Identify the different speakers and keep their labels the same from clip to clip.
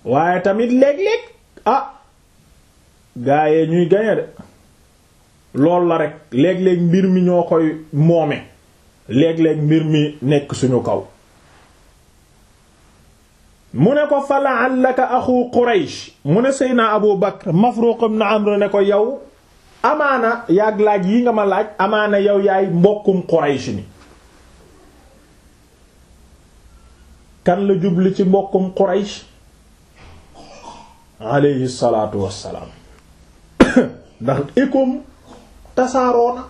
Speaker 1: waaye tamit léeg-léeg ah gaayee ñuy gañe de lool la rek léeg-léeg mbir mi ñoo koy moome léeg-léeg mbir mi nekk suñu kaw mu ne ko fa la'allaka axu Quraysh mu ne Seydina Abu Bakr Mafruq ibn Amr ne ko yow amaana yaag laaj yi nga ma laaj amaana yow yaay mbokkum Quraysh ni kan la jubli ci mbokkum Quraysh alayhi salaatu wassalaam ndax ékom tasaaroona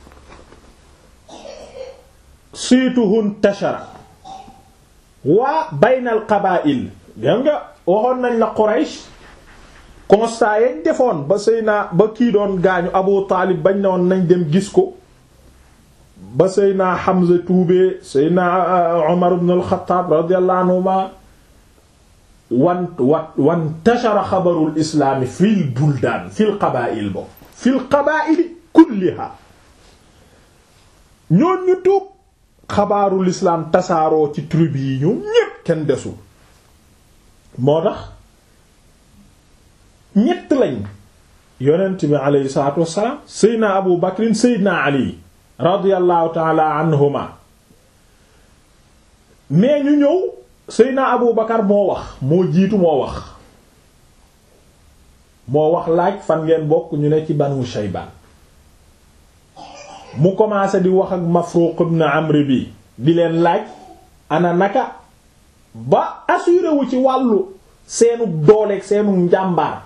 Speaker 1: siituhun tashara waa baynal qabaa'il gam nga waxoon nañ la Quraysh constat yañ defoon ba Seyna ba kii doon gaañu Abu Taalib bañ ne woon nañ dem gis ko ba Seyna Hamza tuubee Seyna Umar ibn al-Khattab radiyallahu anhuma wan wa wan tashara xabarul islaami fil buldaan fil qabaa'il bo fil qabaa'il kulliha ñoon ñu tuub xabaarul islaam tasaaroo ci tribu yi ñoom ñépp kenn desul moo tax ñett lañ yonent bi aleyhi salaatu wassalaam seydna abu bakrin seydna ali radiyallahu taala anhuma mais ñu ñëw seydna abu bakar moo wax moo jiitu moo wax moo wax laaj fan ngeen bokk ñu ne ci banu shaybaan mu commencé di wax ak Mafruq ibn Amr bi di leen laaj ana naka ba assuré wu ci wàllu seenu dooleeg seenu njàmbaar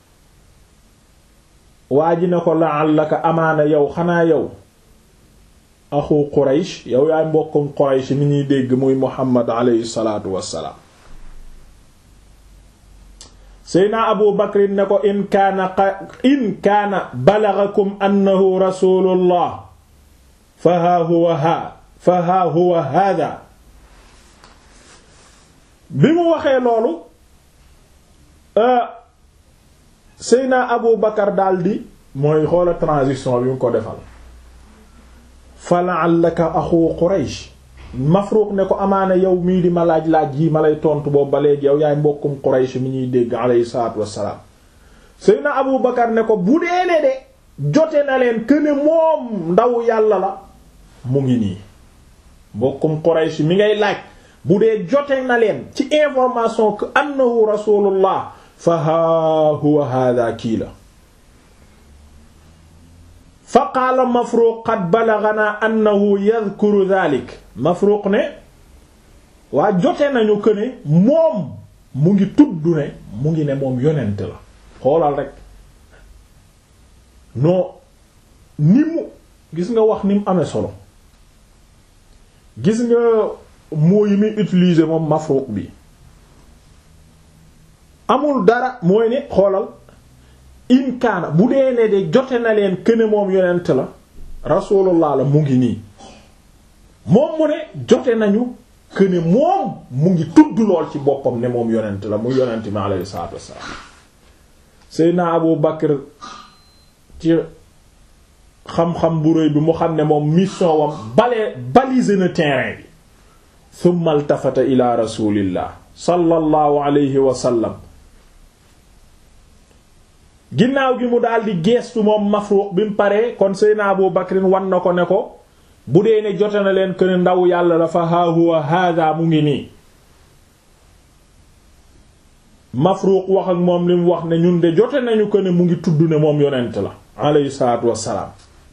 Speaker 1: waa ji ne ko la'allaka amaana yow xanaa yow axu Quraysh yow yaay mbokkum Quraysh mi ñuy dégg muy Muhammad alayhi salaatu wassalaam Seyna Abu Bakr ne ko in kaana in kaana balaghakum annahu rasulullah fa haa huwa haa fa haa huwa hada bi mu waxee loolu Seyna Abu Bakar daldi mooy xoola transition bi mu ko defal fa la'allaka axu Quraysh Mafruq ne ko amaana yow mii di ma laaj laaj yi ma lay tontu boobu ba léegi yow yaay mbokkum Quraysh mi ñuy dégg alayhi salaatu wassalaam Seyna Abu Bakar ne ko bu dee ne de jote na leen këne moom ndaw yàlla la mu ngi nii mbokkum Quraysh mi ngay laaj bu dee jote na leen ci information que annahu rasulullah fa haa huwa hada kii la fa qaala Mafruq qad balaghana annahu yadhkuru dhalik Mafruq ne waa jote nañu këne moom mu ngi tudd ne mu ngi ne moom yonent la xoolal rek non ni mu gis nga wax ni mu amee solo gis nga moo yi muy utiliser moom Mafruq bi amul dara mooy ne xoolal in kaana bu dee ne de jote na leen këne moom yonent la rasulullah la mu ngi nii moom mu ne jote nañu këne moom mu ngi tudd lool ci boppam ne moom yonent la mu yonent mi alayhi salaatu wassalaam Seydina Abu Bakr ci xam-xam bu rëy bi mu xam ne moom mission wam balee baliser na terrain bi thumma altafata ila rasulillah sallallahu alayhi wa sallam ginnaaw gi mu daldi geestu moom Mafruq bi mu paree kon Seydina Abu Bakrin wan na ko ne ko bu dee ne jote na leen kën ndaw yàlla dafa haa huwa hada mu ngi nii Mafruq wax ak moom li mu wax ne ñun de jote nañu ko ne mu ngi tudd ne moom yonent la alayhi salaatu wassalaam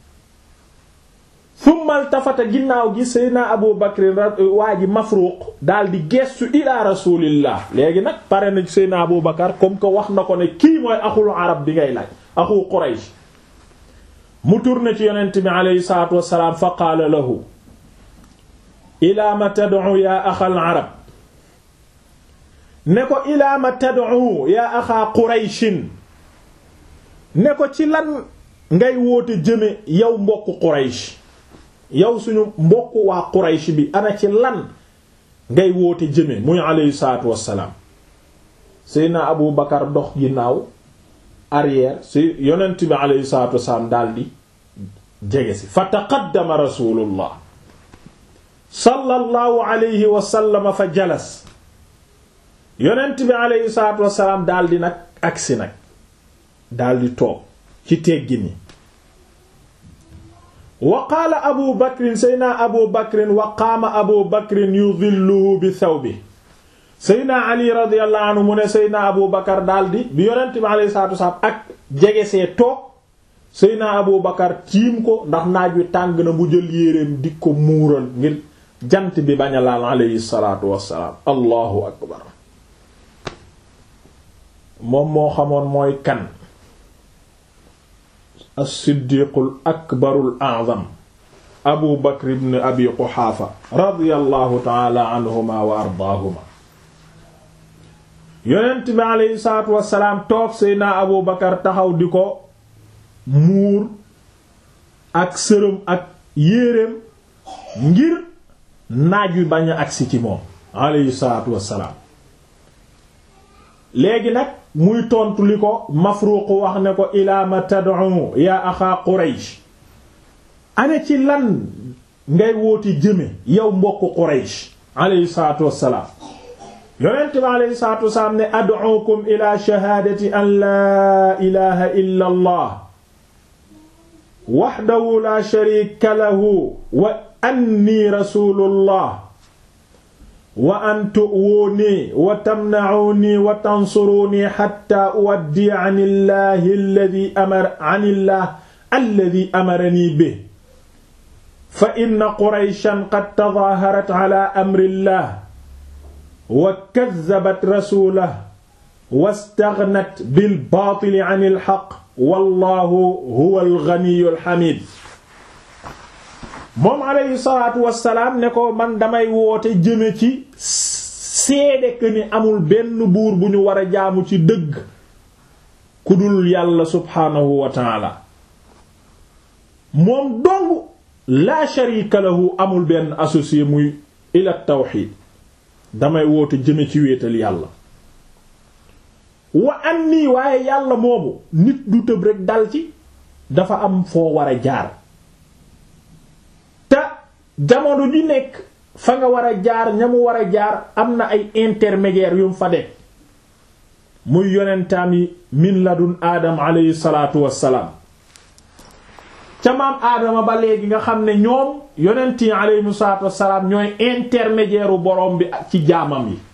Speaker 1: thumma altafata ginnaaw gi Seydina Abu Bakr waa ji Mafruq daal di gestu ila rasulillah léegi nag pare na Seydina Abu Bakar comme que wax na ko ne kii mooy axul arab bi ngay laaj axu Quraysh mu tourné ci yonent bi alayhi salaatu wassalaam fa qaala lahu ila ma tad'u ya axal arab ne ko ila ma tad'u ya axa Qurayshin ne ko ci lan ngay woote jëme yow mbokku Quraysh yow suñu mbokk waa Quraysh bi ana ci lan ngay woote jëme muy alayhi salaatu wassalaam Seydina Abu Bakar dox ginnaaw arrière si yonent bi alayhi salaatu wassalaam daldi jege si fa taqaddama rasulullah sallallahu alayhi wa sallam fa jalas yonent bi aleyhi salaatu wassalaam daldi nag agsi nag daldi toog ci teggi ni wa qaala abu bakrin seydna abu bakrin wa qaama abu bakrin yudilluhu bi thawbi seydna ali radiyallahu anhu mu ne seydna abu bakar daldi bi yonent bi aleyhi salaatu wassalaam ak jege see toog seydna abu bakar tiim ko ndax naaj wi tàng na mu jël yéreem di ko muural ngir jant bi bañ a laal aleyhi salaatu wassalaam allahu akbar moom moo xamoon mooy kan as-siddiqul akbarul a'zam abu bakr ibn abi quxaafa radiyallahu taala anhuma wa ardaahuma yonent bi aleyhi salaatu wassalaam toog seydna abu bakar taxaw di ko muur ak sërëm ak yéreem ngir naaj wi bañ a agsi ci moom aleyhi salaatu wassalaam léegi nag muy tontu li ko Mafruq wax ne ko ilaa ma tad'u yaa axaa Quraysh ane ci lan ngay wooti jëme yow mbokku Quraysh aleyhi salaatu wassalaam yonent bi aleyhi salaatu wassalaam ne ad'ukum ila shahaadati an laa ilaha illa allah wahdahu la sharika lahu wa anni rasulullah wa an tu'wuni wa tamna'uni wa tansuruni hatta uwaddi 'an illahi alladhi amara 'an illah alladhi amarani bihi fa inna qurayshan qad tadaaharat 'ala amri llah wa kaddabat rasulahu wastaghnat bil baatili 'an il haqq wallahu huwal ghaniyyul hamiid moom alayhi salaatu wassalaam ne ko man damay woote jëme ci seede que ni amul benn buur bu ñu war a jaamu ci dëgg ku dul yàlla subhaanahu wa taala moom dong laa sharika lahu amul benn associé muy ila tawxiid damay woote jëme ci wéetal yàlla wa anni waaye yàlla moomu nit du tëb rekk dal ci dafa am foo war a jaar te jamono ji nekk fa nga war a jaar ña mu war a jaar am na ay intermédiaires yu mu fa def muy yonentaam yi min ladun aadam alayhi salaatu wassalaam ca maam aadama ba léegi nga xam ne ñoom yonent yi alayhi salaatu wassalaam ñooy intermédiaire u boroom bi ci jaamam yi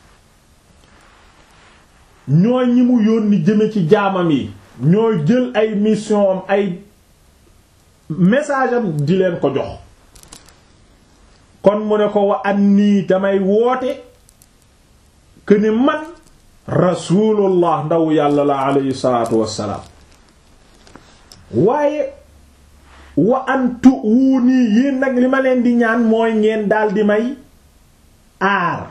Speaker 1: ñooy ñi mu yónni jëme ci jaamam yi ñooy jël ay mission am ay message am di leen ko jox kon mu ne ko wa annii damay woote que ni man rasulullah ndaw yàlla la alayhi salaatu wassalaam waaye wa antu wuu nii yéen nag li ma leen di ñaan mooy ngeen daal di may aar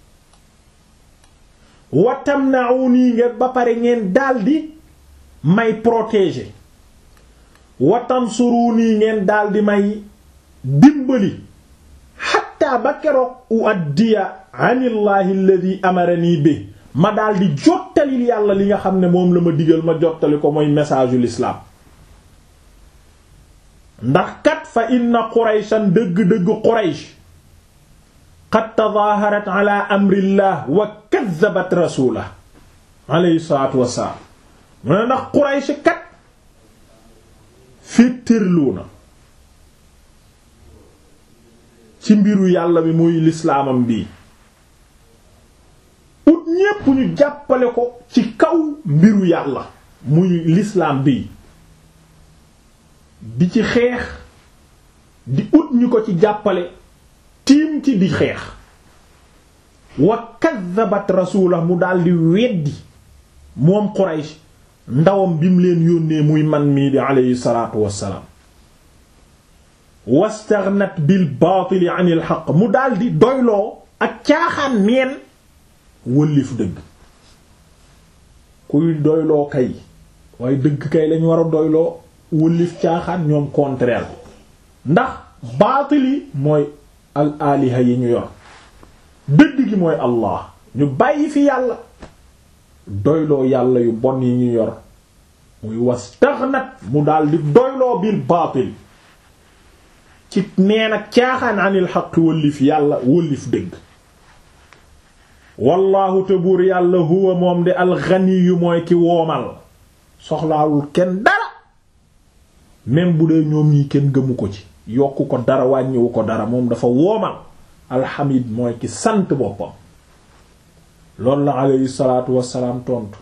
Speaker 1: wa tamna'uni ngeen ba pare ngeen daal di may protéger wa tansuruni ngeen daal di may dimbali xatta ba keroog uaddiya anillahi alladhi amarani bi ma daal di jottalil yàlla li nga xam ne moom la ma digal ma jottali ko mooy message ul islam ndax kat fa inna qurayshan dëgg-dëgg quraysh qad tadaaharat ala amrillah wa kaddabat rasulah alayhi salaatu wassalaam mu ne ndax quraysh kat féttërlu na ci mbiru yàlla bi muy lislaamam bii ut ñépp ñu jàppale ko ci kaw mbiru yàlla muy lislaam bii di ci xeex di ut ñu ko ci jàppale tiim ci di xeex wa kaddabat rasuula mu daldi weddi moom Quraysh ndawam bi mu leen yónnee muy man mii di aleyhi salaatu wassalaam wastaghnat bil baatili anil xaq mu daldi doyloo ak caaxaan neen wëllif dëgg kuy doyloo kay waaye dëgg kay lañ war a doyloo wëllif caaxaan ñoom contraire ndax baatili mooy al aliha yi ñu yor dëgg gi mooy allah ñu bàyyi fi yàlla doyloo yàlla yu bon yi ñu yor muy wastaghnat mu daldi doyloo bil baatil ci neen ak caaxaan anil xaq wëllif yàlla wëllif dëgg wallaahu te buur yàlla huwa moom di alxaniyu mooy ki woomal soxlaawul kenn dara même bu dee ñoom ñi kenn gëmu ko ci yokku ko dara wàññiwu ko dara moom dafa woomal alxamid mooy ki sant boppam loolu la aleyhi salaatu wassalaam tontu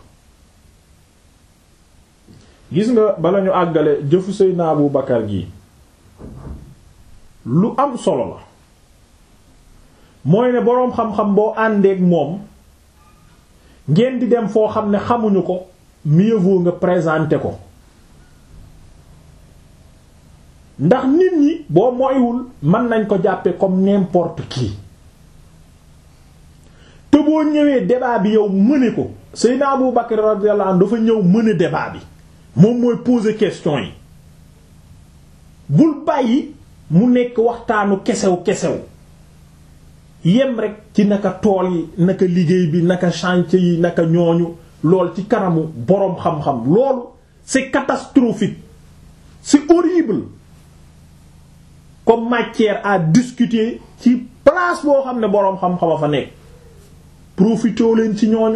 Speaker 1: gis nga bala ñu àggale jëfu Seydina Abu Bakar gi lu am solo la mooy ne boroom xam-xam boo àndeek moom ngeen di dem foo xam ne xamuñu ko mieux vaut nga présenter ko ndax nit ñi boo moywul mën nañ ko jàppe comme n'importe qui te boo ñëwee débat bi yow mëne ko Seydina Abu Bakr radiyallahu anhu dafa ñëw mëne débat bi moom mooy poser question yi bul bàyyi mu nekk waxtaanu kesew kesew yem rek ci naka tool yi naka liggéey bi naka chantier yi naka ñooñu lool ci kanamu boroom xam-xam loolu c'est catastrophique c'est horrible comme matière à discuter ci place boo xam ne boroom xam-xam a fa nekk profitoo leen ci ñooñu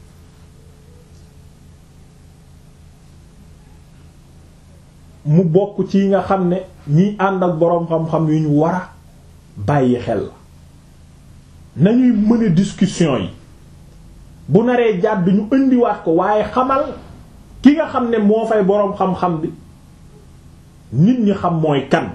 Speaker 1: mu bokk ci nga xam ne ñiy ànd ak boroom xam-xam yu ñu war a bàyyi xel la nañuy mëne discussion yi bu naree jàdd ñu indiwaat ko waaye xamal ki nga xam ne moo fay boroom xam-xam bi nit ñi xam mooy kan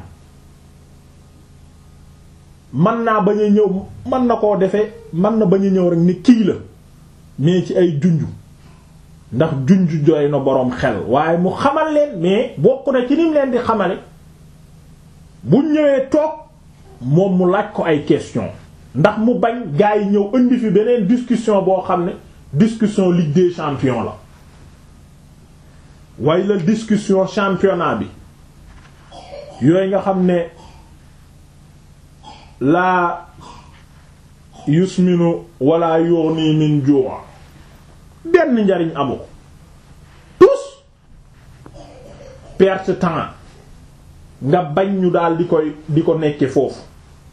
Speaker 1: mën naa bañ a ñëw mën na koo defee mën na bañ a ñëw rek ni kii la mais ci ay junju ndax junju jooy na boroom xel waaye mu xamal leen mais bokk na ci nim leen di xamale bu ñëwee toog moom mu laaj ko ay question ndax mu bañ gaa yi ñëw indi fi beneen discussion boo xam ne discussion Ligue des champions la waaye la discussion championnat bi yooyu nga xam ne laa yusminu wala yughni min ju' benn njariñ amu ko tous perte temps nga bañ ñu daal di koy di ko nekke foofu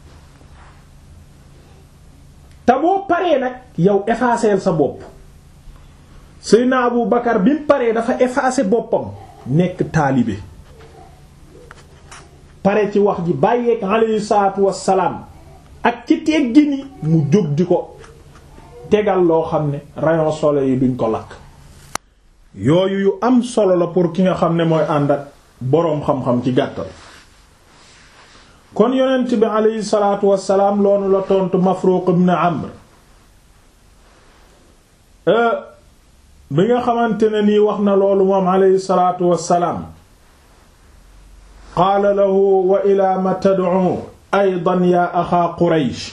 Speaker 1: te boo paree nag yow effacer sa bopp Seydina Abu Bakar bi mu paree dafa effacer boppam nekk taalibe pare ci wax ji bàyyeek alayhi salaatu wassalaam ak ci teggi ni mu jóg di ko tegal loo xam ne rayon soleil yi duñ ko lakk yooyu yu am solo la pour ki nga xam ne mooy ànd ak boroom xam-xam ci gàttal kon yonent bi alayhi salaatu wassalaam loonu la tontu Mafruq ibn Amr bi nga xamante ne nii wax na loolu moom alayhi salaatu wassalaam qaala lahu wa ilaa ma tad'u aydan yaa axaa Quraysh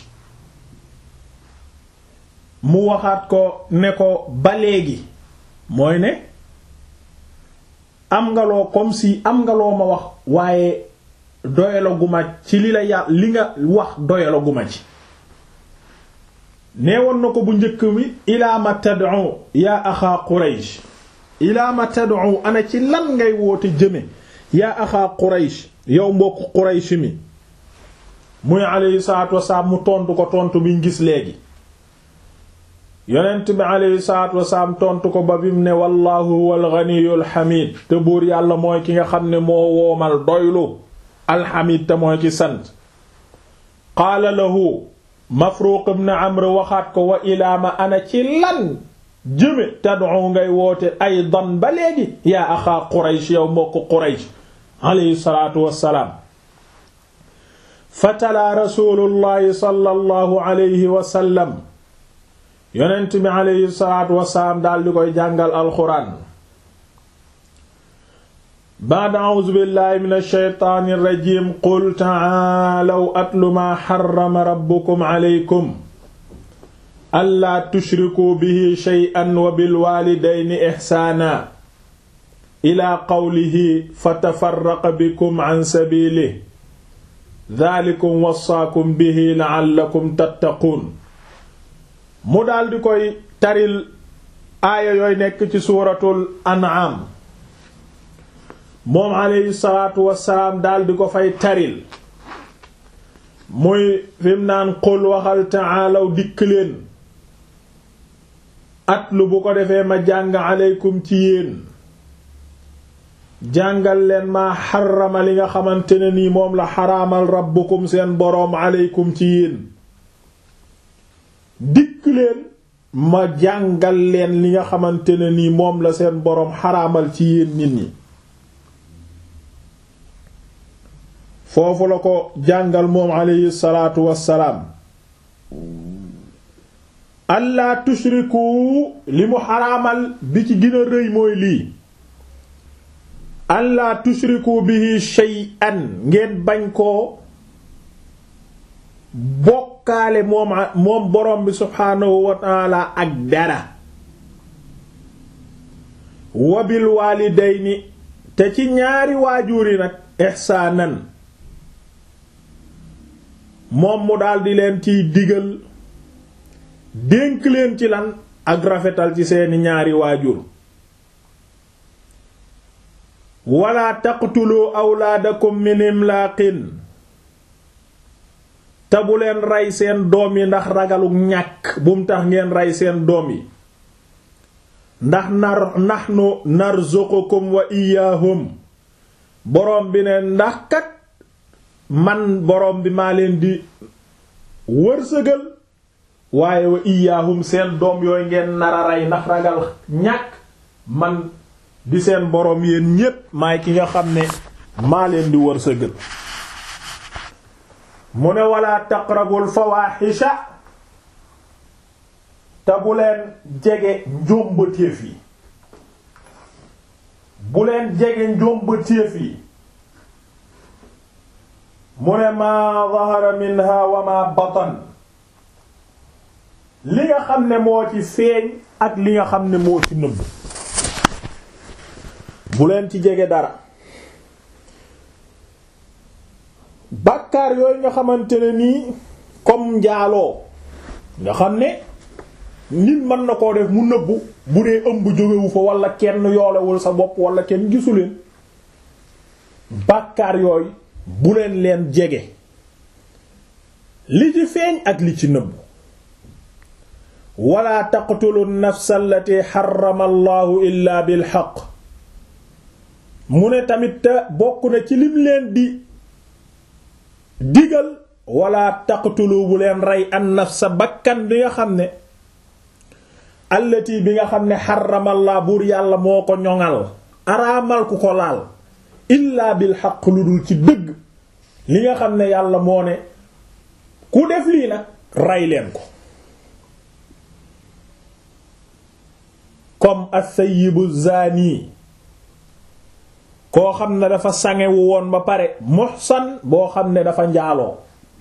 Speaker 1: mu waxaat ko ne ko ba léegi mooy ne am nga loo comme si am nga loo ma wax waaye doyalaguma ci li la yà li nga wax doyalaguma ci neewoon na ko bu njëkk mi ilaa ma tad'u yaa axaa Quraysh ilaa ma tad'u ana ci lan ngay woote jëme yaa axaa Quraysh yow mbokk Quraysh mi muy alayhi salaatu wasalaam mu tontu ko tontu biñ gis léegi yonent bi alayhi salaatu wasalaam tontu ko ba bim ne wallahu huwal ghaniyyul hamid te buur yàlla mooy ki nga xam ne moo woomal doylu alhamid te mooy ki sant qaala lahu Mafruq ibn Amr waxaat ko wa ilaama ana ci lan jëme tad'u ngay woote aydan ba léegi yaa axaa Quraysh yow mbokk Quraysh alayhi salaatu wassalaam fatalaa rasuulullahi sallallahu alayhi wa sallam yonent bi alayhi salaatu wassalaam daal di koy jàngal alxuraan ba'da a'uuzu billahi minash shaytaanir rajiim qul ta'aalaw atlu maa harrama rabbukum alaykum allaa tushrikuu bihi shay'an wa bil waalidayni ihsaana ilaa qawlihi fatafarraqa bikum an sabiilihi daalikum wasaakum bihi la'allakum tattaquun mu daldi koy taril aaya yooy nekk ci suuratul an'aam moom alayhi salaatu wassalaam daldi ko fay taril muy fim naan qul waxal ta'aalaw dikk leen atlu bu ko defee ma jàng aleykum ci yéen jàngal leen maa xarama li nga xamante ne nii moom la xaraamal rabbukum seen boroom aleykum ci yéen dikk leen ma jàngal leen li nga xamante ne nii moom la seen boroom xaraamal ci yéen nit ñi foofu la ko jàngal moom aleyhi salaatu wassalaam allah tushriku li mu xaraamal bi ci gën a rëy mooy lii allah tushriku bihi shay'an ngeen bañ koo bokkaale moom moom borom bi subhaanahu wa taala ak dara wabil waalidayni te ci ñaari waajur yi nag ihsaanan moom mu daldi leen ciy digal dénk leen ci lan ak rafetal ci seeni ñaari waajur wala taqtulu awlaadakum min imlaaqin te bu leen rey seen doom yi ndax ragalu ñàkk bum tax ngeen rey seen doom yi ndax nar nahnu narzuqukum wa iyaahum boroom bi ne ndax kat man boroom bi maa leen di wërsëgal waaye wa iyaahum seen doom yooyu ngeen nar a rey ndax ragal ñàkk man di seen boroom yéen ñépp maay ki nga xam ne maa leen di wërsëgal mu ne wala taqrabul fawaaxisha te bu leen jege njombatéef yi bu leen jege njombatéef yi mu ne maa zahara minha wa ma batan li nga xam ne moo ci feeñ ak li nga xam ne moo ci nëbb bu leen ci jege dara bàkkaar yooyu nga xamante ne nii comme njaaloo nga xam ne nit mën na koo def mu nëbbu bu dee ëmb jógewu fa wala kenn yoolewul sa bopp wala kenn gisuleen bàkkaar yooyu bu leen leen jege li ci feeñ ak li ci nëbbu wala taqtulu nafsa allati xarama allahu illa bil xaq mu ne tamit te bokk na ci lim leen di digal wala taqtulu bu leen rey an nafsa bakkan bi nga xam ne allati bi nga xam ne xaramallah buur yàlla moo ko ñoŋal araamal ku ko laal illa bil xaq lu dul ci dëgg li nga xam ne yàlla moo ne ku def lii nag rey leen ko comme as-sayyibu zani koo xam ne dafa sangewu woon ba pare muhsan boo xam ne dafa njaaloo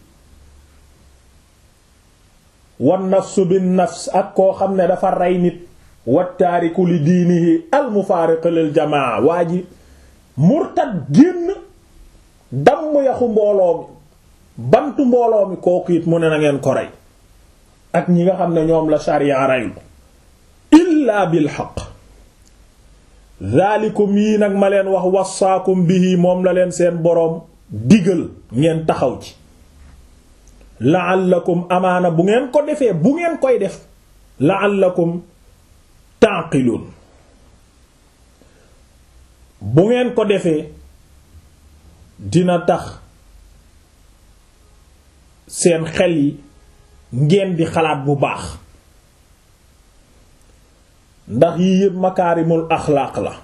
Speaker 1: wan nafsu bin nafs ak koo xam ne dafa rey nit wattaariku li diinihi al mufaariqu lil jamaa waa ji murtad génn damm yaxu mbooloo mi bantu mbooloo mi kooku it mu ne na ngeen ko rey ak ñi nga xam ne ñoom la sharia reylu illaa bil haqq zaalikum yii nag ma leen wax wasaakum bihi moom la leen seen boroom digal ngeen taxaw ci la'allakum amaana bu ngeen ko defee bu ngeen koy def la'allakum taqilun bu ngeen ko defee dina tax seen xel yi ngeen di xalaat bu baax ndax yii yépp makaarimul axlaaq la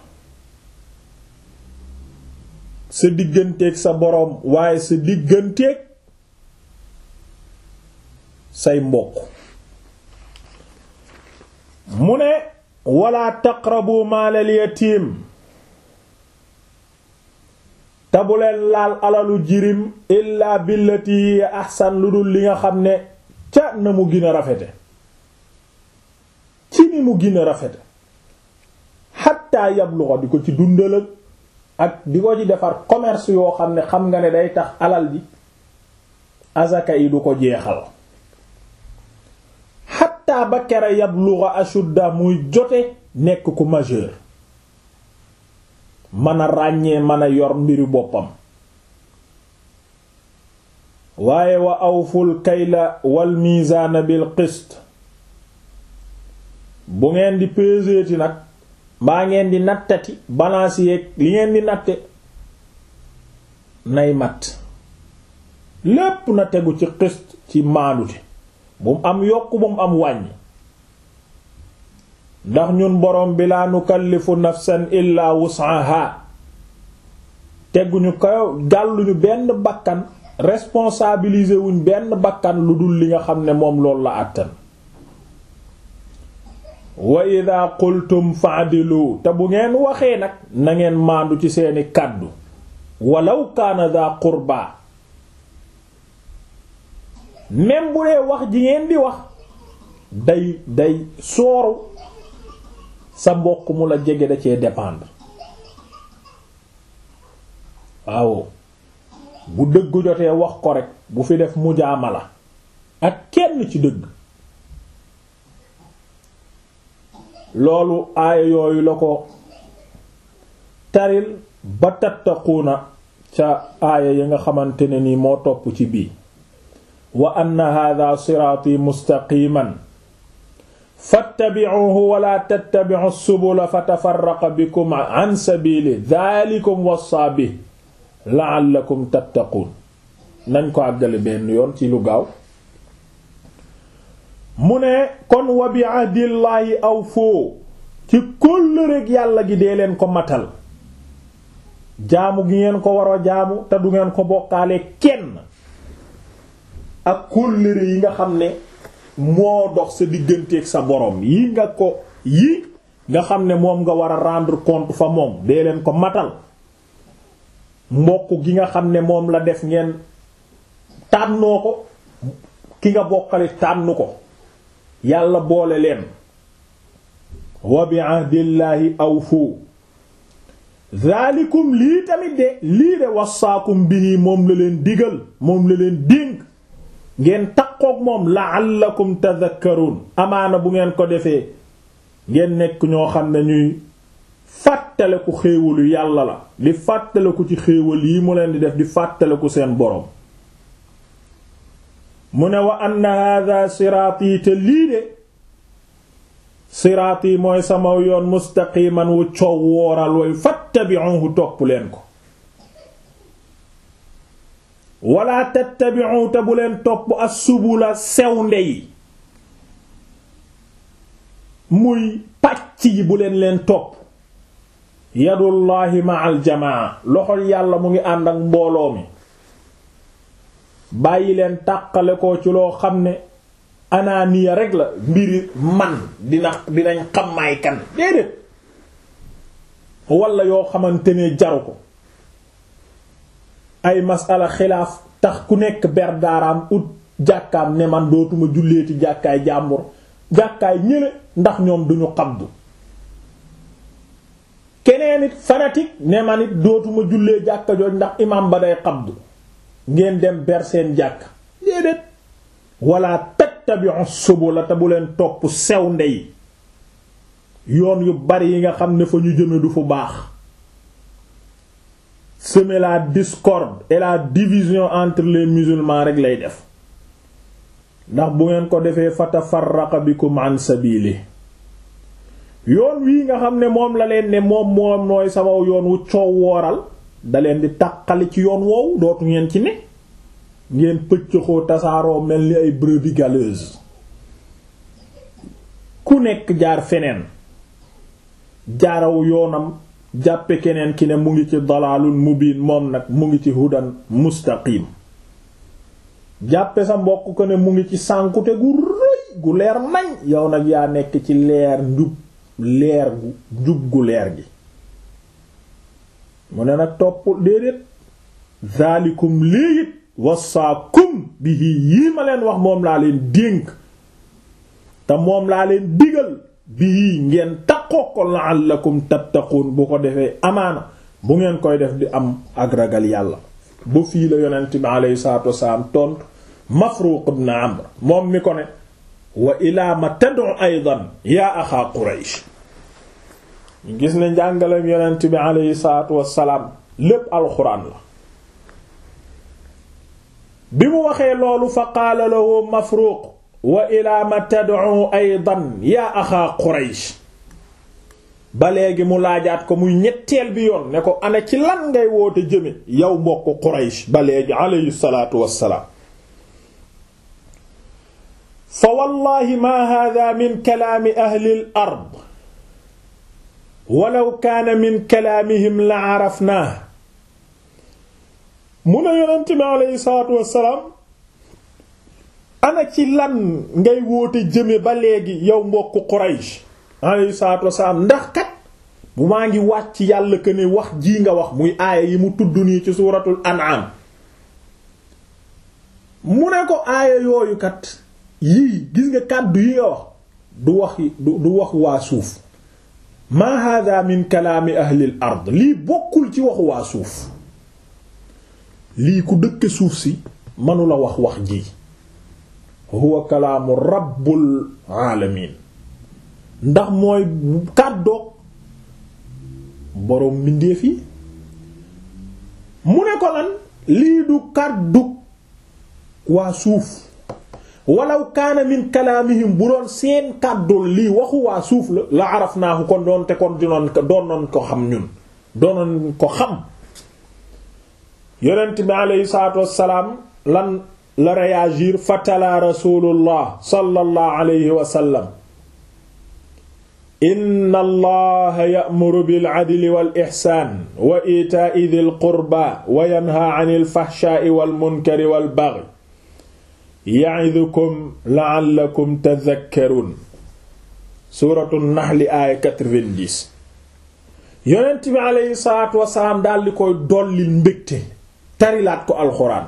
Speaker 1: sa digganteeg sa boroom waaye sa digganteeg say mbokk mu ne wala taqrabu maalal yatim te bu leen laal alalu jirim illaa billati hiya ahsan lu dul li nga xam ne ca na mu gën a rafete ci ni mu gën a rafete xatta yabluxa di ko ci dundal ak di ko ci defar commerce yoo xam ne xam nga ne day tax alal ji azaka yi du ko jeexal xatta ba kere yabluxa ashudda muy jote nekk ku majeur mën a ràññee mën a yor mbiri boppam waaye wa awful kayla wal mizaana bil qist bu ngeen di peseeti nag mbaa ngeen di nattati balance yeeg li ngeen di natte nay mat lépp na tegu ci xist ci maandute bu mu am yokk bu mu am wàññi ndax ñun borom bi laa nukallifu nafsan illa wus'aha teguñu ko gàlluñu benn bakkan responsabiliser wuñ benn bakkan lu dul li nga xam ne moom loolu la àttan wa ida qultum fa'dilu te bu ngeen waxee nag na ngeen maandu ci seeni kàddu walaw kaana daa qurba même bu dee wax ji ngeen di wax day day sooru sa mbokk mu la jege da cee dépendre waaw bu dëgg jotee wax ko rek bu fi def mujaamala ak kenn ci dëgg loolu aaya yooyu la ko taril ba tattaquuna ca aaya yi nga xamante ne ni moo topp ci bii wa anna hadha siraati mustaqiman fattabi'uhu wala tattabi'u subula fatafarraqa bikum an sabili dhalikum wassa bi la'allakum tattaqun nañ ko àggale benn yoon ci lu gaaw mu ne kon wa bi ahdillaahi aw foo ci kóllëreek yàlla gi dee leen ko matal jaamu gi ngeen ko war a jaamu te du ngeen ko bokkaale kenn ak kóllëre yi nga xam ne moo dox sa digganteeg sa borom yi nga ko yi nga xam ne moom nga war a rendre compte fa moom dee leen ko matal mbokk gi nga xam ne moom la def ngeen tànnoo ko ki nga bokkale tànn ko yàlla boole leen wa bi ahdillaahi awfu zaalikum lii tamit de lii de wasaakum bihi moom la leen digal moom la leen dénk ngeen takkook moom la'allakum tadhakkarun amaana bu ngeen ko defee ngeen nekk ñoo xam ne ñuy fàttaleku xéewalu yàlla la di fàttaleku ci xéewal yi mu leen di def di fàttaleku seen boroom mu ne wa anna hadha siraati te lii de siraati mooy sama yoon mustaqiman wu coow wooral way fattabi'uhu topp leen ko wala tattabi'u te bu leen topp as-subula sewnde yi muy pàcc yi bu leen leen topp yadullahi ma'al jamaa loxol yàlla mu ngi ànd ak mbooloo mi bàyyi leen tàqale ko ci loo xam ne anaaniya rek la mbiri man dina dinañ xam maay kan déedéet wala yoo xamante ne jaru ko ay masala xilaaf tax ku nekk ber daaraam ut jàkkaam ne man dootuma julleeti jàkkaay jàmbur jàkkaay ñële ndax ñoom duñu xabdu keneen it fanatique ne man it dootuma jullee jàkka jooj ndax imam ba day xabdu ngeen dem ber seen jàkk déedéet wala tattabi'u subula te bu leen topp sew ndey yoon yu bari yi nga xam ne fa ñu jëme du fu baax semer la discorde et la division entre les musulmans rek lay def ndax bu ngeen ko defee fatafarraqa bikum an sabili yoon wii nga xam ne moom la leen ne moom moom nooy sama yoon wu coow wooral da leen di taqali ci yoon woowu dootu ngeen ci ne ngeen pëccëxoo tasaaroo mel ni ay brebis galeuses ku nekk jaar feneen jaaraw yoonam jàppe keneen ki ne mu ngi ci dalaalun mubiin moom nag mu ngi ci hudan mustaqim jàppe sa mbokk ko ne mu ngi ci sànkute gu rëy gu leer nañ yow nag yaa nekk ci leer njub leer gu njub gu leer gi mu ne nag topp déedéet zaalikum léegit wasaakum bihi yii ma leen wax moom laa leen dénk te moom laa leen digal bii ngeen taqoo ko la'allakum tattaqun bu ko defee amaana bu ngeen koy def di am ak ragal yàlla ba fii la yonent bi alayhi salaatu wasalaam tontu Mafruq ibn Amr moom mi ko ne wa ilaa ma tad'u aydan yaa axaa Quraysh ñu gis ne njàngaleem yonent bi alayhi salaatu wasalaam lépp alxuraan la bi mu waxee loolu fa qaala lahu Mafruq wa ilaa ma tad'u aydan yaa axaa quraysh ba léegi mu laajaat ko muy ñetteel bi yoon ne ko ana ci lan ngay woote jëme yow mbokk quraysh ba léegi alayhi salaatu wassalaam fa wallahi ma hada min kalaami ahli al ard walaw kaana min kalaamihim la arafnaa mu ne yonent bi alayhi salaatu wassalaam ana ci lan ngay woote jëme ba léegi yow mbokk Quraysh alayhi salaatu wassalaam ndax kat bu maa ngi wàcc yàlla que ne wax jii nga wax muy aaya yi mu tudd nii ci suuratul an'am mu ne ko aaya yooyu kat yii gis nga kàddu yi nga wax du wax du du wax waa suuf ma hada min kalaami ahlil ard lii bokkul ci waxu waa suuf lii ku dëkke suuf si mënula wax wax ji huwa kalaamu rabbul alamin ndax mooy kàddoog boroom mbindeef yi mu ne ko lan lii du kàddug waa suuf walaw kaana min kalaamihim bu doon seen kàddul lii waxu waa suuf la la arafnaahu kon doon te kon dinoon doonoon ko xam ñun doonoon ko xam yonent bi aleyhi salaatu wassalaam lan la réagir fatala rasulullah sallallahu alayhi wa sallam inna allaha ya'muru bil adli wal ihsaan wa itaa'i dhil qurba wa yanha 'anil fahshaa'i wal munkari wal baghi ya'idukum la'allakum tadhakkarun suuratu naxli aaya 90 yonent bi aleyhi salaatu wasalaam daal di koy dollil mbégte tarilaat ko alxuraan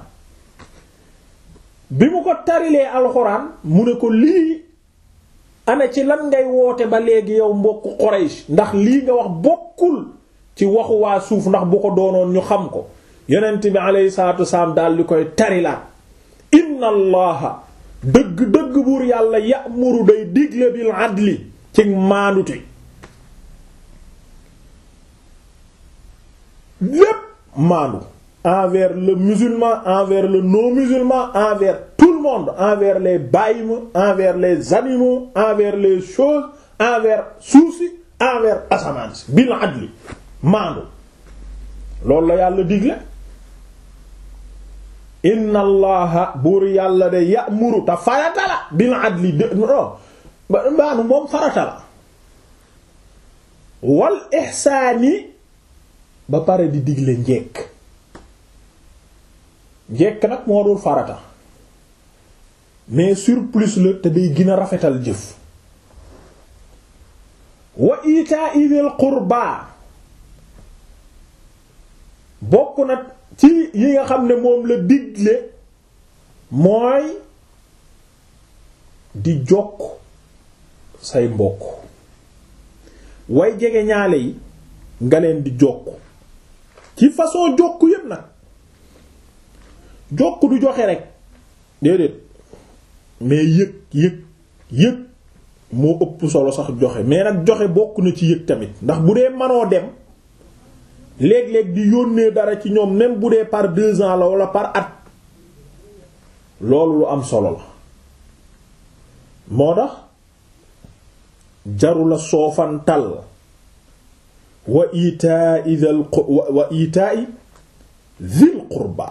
Speaker 1: bi mu ko tarilee alxuraan mu ne ko lii ana ci lan ngay woote ba léegi yow mbokk Quraysh ndax lii nga wax bokkul ci waxu waa suuf ndax bu ko doonoon ñu xam ko yonent bi aleyhi salaatu wasalaam daal di koy tarilaat inna allaha dëgg-dëgg buur yàlla ya'muru day digle bil adli ci maandute lépp maandu envers le musulman envers le non musulman envers tout le monde envers les bàyyima envers les animaux envers les choses envers suuf si envers asamaan si bil adli maandu loolu la yàlla digle inna allaha buur yàlla de ya'muru te farata la bil adli de non maanu moom farata la wal ihsaani ba pare di digle njekk njekk nag moo dul farata mais surplus la te day gën a rafetal jëf wa itaa'i dhil qurba bokk na ci yi nga xam ne moom la digle mooy di jokk say mbokk way jege ñaale yi nga leen di jokk ci façon jokk yépp nag jokk du joxe rek déedéet mais yëg yëg yëg moo ëpp solo sax joxe mais nag joxe bokk na ci yëg tamit ndax bu dee manoo dem léeg-léeg di yónnee dara ci ñoom même bu dee par deux ans la wala par at loolu lu am solo la moo tax jarula soofantal wa itaa'i dhil wa itaa'i dhil qurba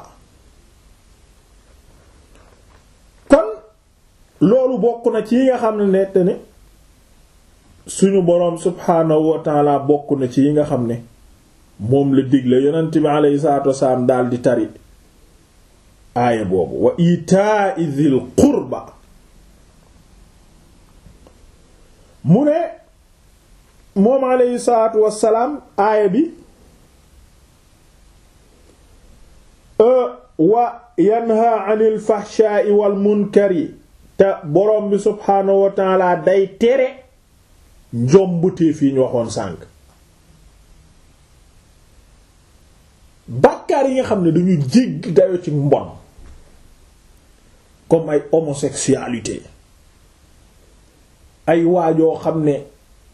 Speaker 1: kon loolu bokk na ci yi nga xam ne nett ne suñu boroom subhaanahu wa taala bokk na ci yi nga xam ne moom la digle yonent bi alayhi salaatu wasalaam daal di tari aaya boobu wa itaa'i dhil qurba mu ne moom alayhi salaatu wasalaam aaya bi wa yanha anil fahshaa'i wal munkari te borom bi subhaanahu wa taala day tere njombuteef yi ñu waxoon sànk bàkkaar yi nga xam ne dañu jégg dayo ci mbon comme ay homosexualité ay waajoo xam ne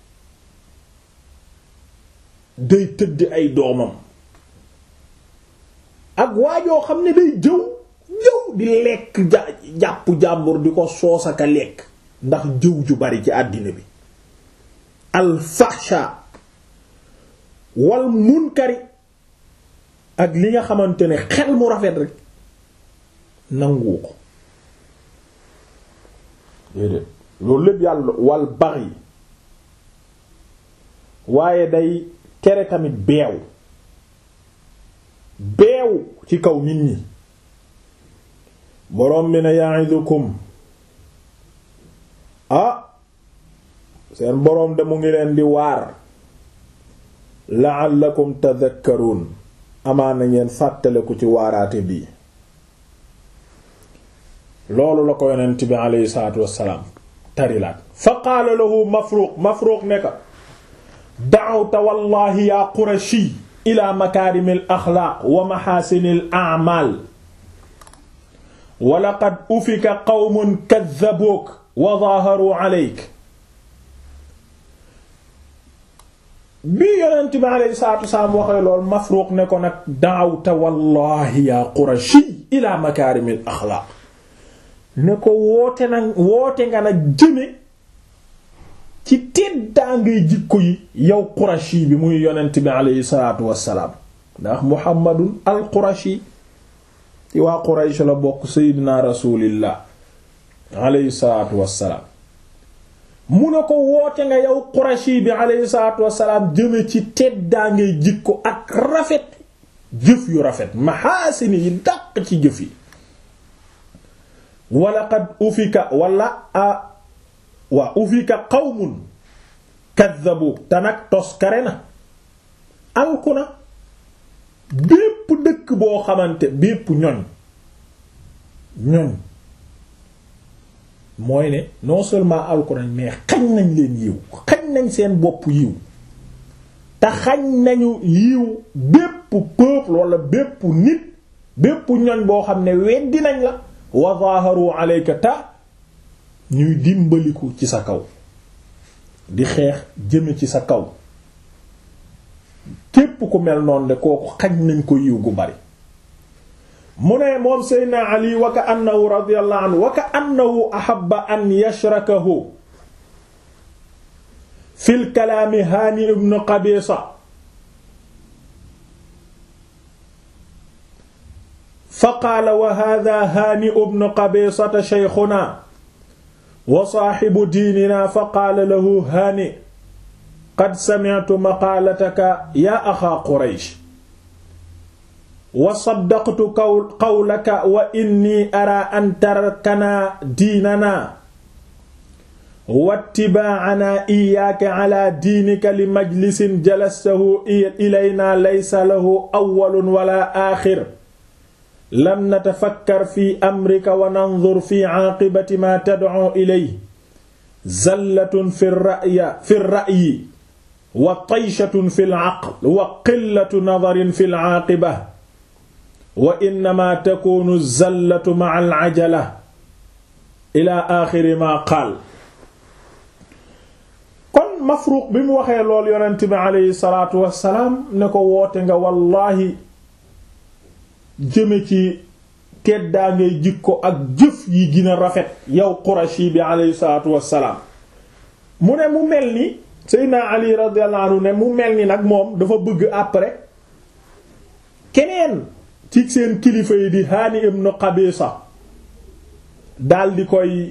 Speaker 1: day tëdd ay doomam ak waajoo xam ne day jëw jëw di lekk ja jàpp jàmbur di ko soosaka lekk ndax jëw ju bari ci àddina bi alfahsha wal munkari ak li nga xamante ne xel mu rafet rek nangu ko déedéet loolu lépp yàlla wal baxi waaye day tere tamit beew beew ci kaw nit ñi borom bi ne ya'idukum ah seen boroom de mu ngi leen di waar la'allakum tadhakkarun amaana ngeen fàttaleku ci waaraate bii loolu la ko yonent bi aleyhi salaatu wassalaam tarilaat fa qaala lahu mafruq mafruq ne ka da'awta wallahi ya qurashi ila makaarimil axlaaq wa maxaasinil a'maal wa laqad ufika qawmun kaddabuuk wa zaaharuu aleyk bi yonent bi aleyhi salaatu wassalaam waxee lool Mafruuq ne ko nag da'awta wallahi ya qurashi ila makaarimil axlaaq ne ko woote nag woote nga nag jëme ci teddaa ngay jikko yi yow qurashi bi muy yonent bi aleyhi salaatu wassalaam ndax muhammadun al qurashi ci waa quraysh la bokk seydina rasulillah aleyhi salaatu wassalaam mu ne ko woote nga yow qurashi bi aleyhi salaatu wassalaam jëme ci teddaa ngay jikko ak rafet jëf yu rafet mahaasini yi dàq ci jëf yi wala qad ufika wala a waa ufika qawmun kaddabu te nag toskare na alku na bépp dëkk boo xamante bépp ñoñ ñoñ mooy ne non seulement alku nañ mais xañ nañ leen yiw xañ nañ seen bopp yiw te xañ nañu yiw bépp peuple wala bépp nit bépp ñoñ boo xam ne weddi nañ la wa zaharu alayka ta ñuy dimbaliku ci sa kaw di xeex jëme ci sa kaw képp ku mel noonu de kooku xañ nañ ko yiw gu bari mu ne moom seydna ali wa ka annahu radiyallahu anhu wa ka annahu ahabba an yashrakahu fil kalaami haani ibn qabisa fa qaala wa hadha haani ibn qabisata shaykhuna wa saaxibu diinina fa qaala lahu haani qad sami'tu maqaalataka yaa axaa quraysh wa saddaqtu qawlaka wa inni araa an tarkanaa diinanaa wattibaa'anaa iyyaaka calaa diinika li majlisin jalastahu ilaynaa laysa lahu awwalun wala aaxir lam natafakkar fi amrika wa nanzur fi caaqibati maa tad'uu ilayhi zallatun fi ra'yi fi ra'yi wa tayshatun fi al-aql wa qillatu nadarin fi al-caaqiba wa innamaa takuunu zallatu ma'a al-cajala ilaa aaxiri maa qaal kon Mafruuq bi mu waxee lool yonent bi aleyhi salaatu wa salaam ne ko woote nga wallaahi jëme ci teddaa ngay jikko ak jëf yi gën a rafet yow Qurashi bi aleyhi salaatu wa salaam mu ne mu mel ni Seydina Ali radiyallahu anhu ne mu mel ni nag moom dafa bëgg après keneen ci seen kilifa yi di Haani ibn Qabisa dal di koy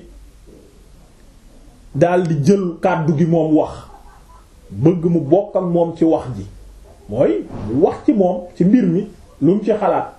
Speaker 1: dal di jël kàddu gi moom wax bëgg mu bokk ak moom ci wax ji mooy mu wax ci moom ci mbir mi lu mu ci xalaat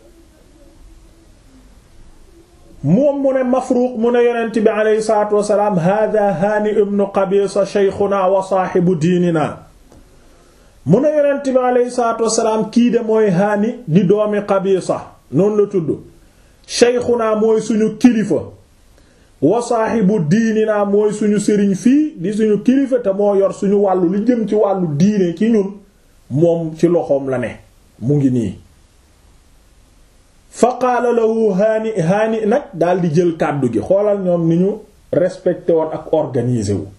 Speaker 1: moom mu ne Mafruq mu ne yonent bi aleyhi salaatu wasalaam hada Haani ibn Qabisa shaykhuna wa saahibu diinina mu ne yonent bi aleyhi salaatu wasalaam kii de mooy Haani di doomi Qabisa noonu la tudd shaykhuna mooy suñu kilifa wa saahibu diinina mooy suñu sëriñ fii di suñu kilifa te moo yor suñu wàllu lu jëm ci wàllu diine ci ñun moom ci loxoom la ne mu ngi nii fa qaala lahu haani haani nag daal di jël kàddu gi xoolal ñoom ni ñu respecté woon ak organisé wu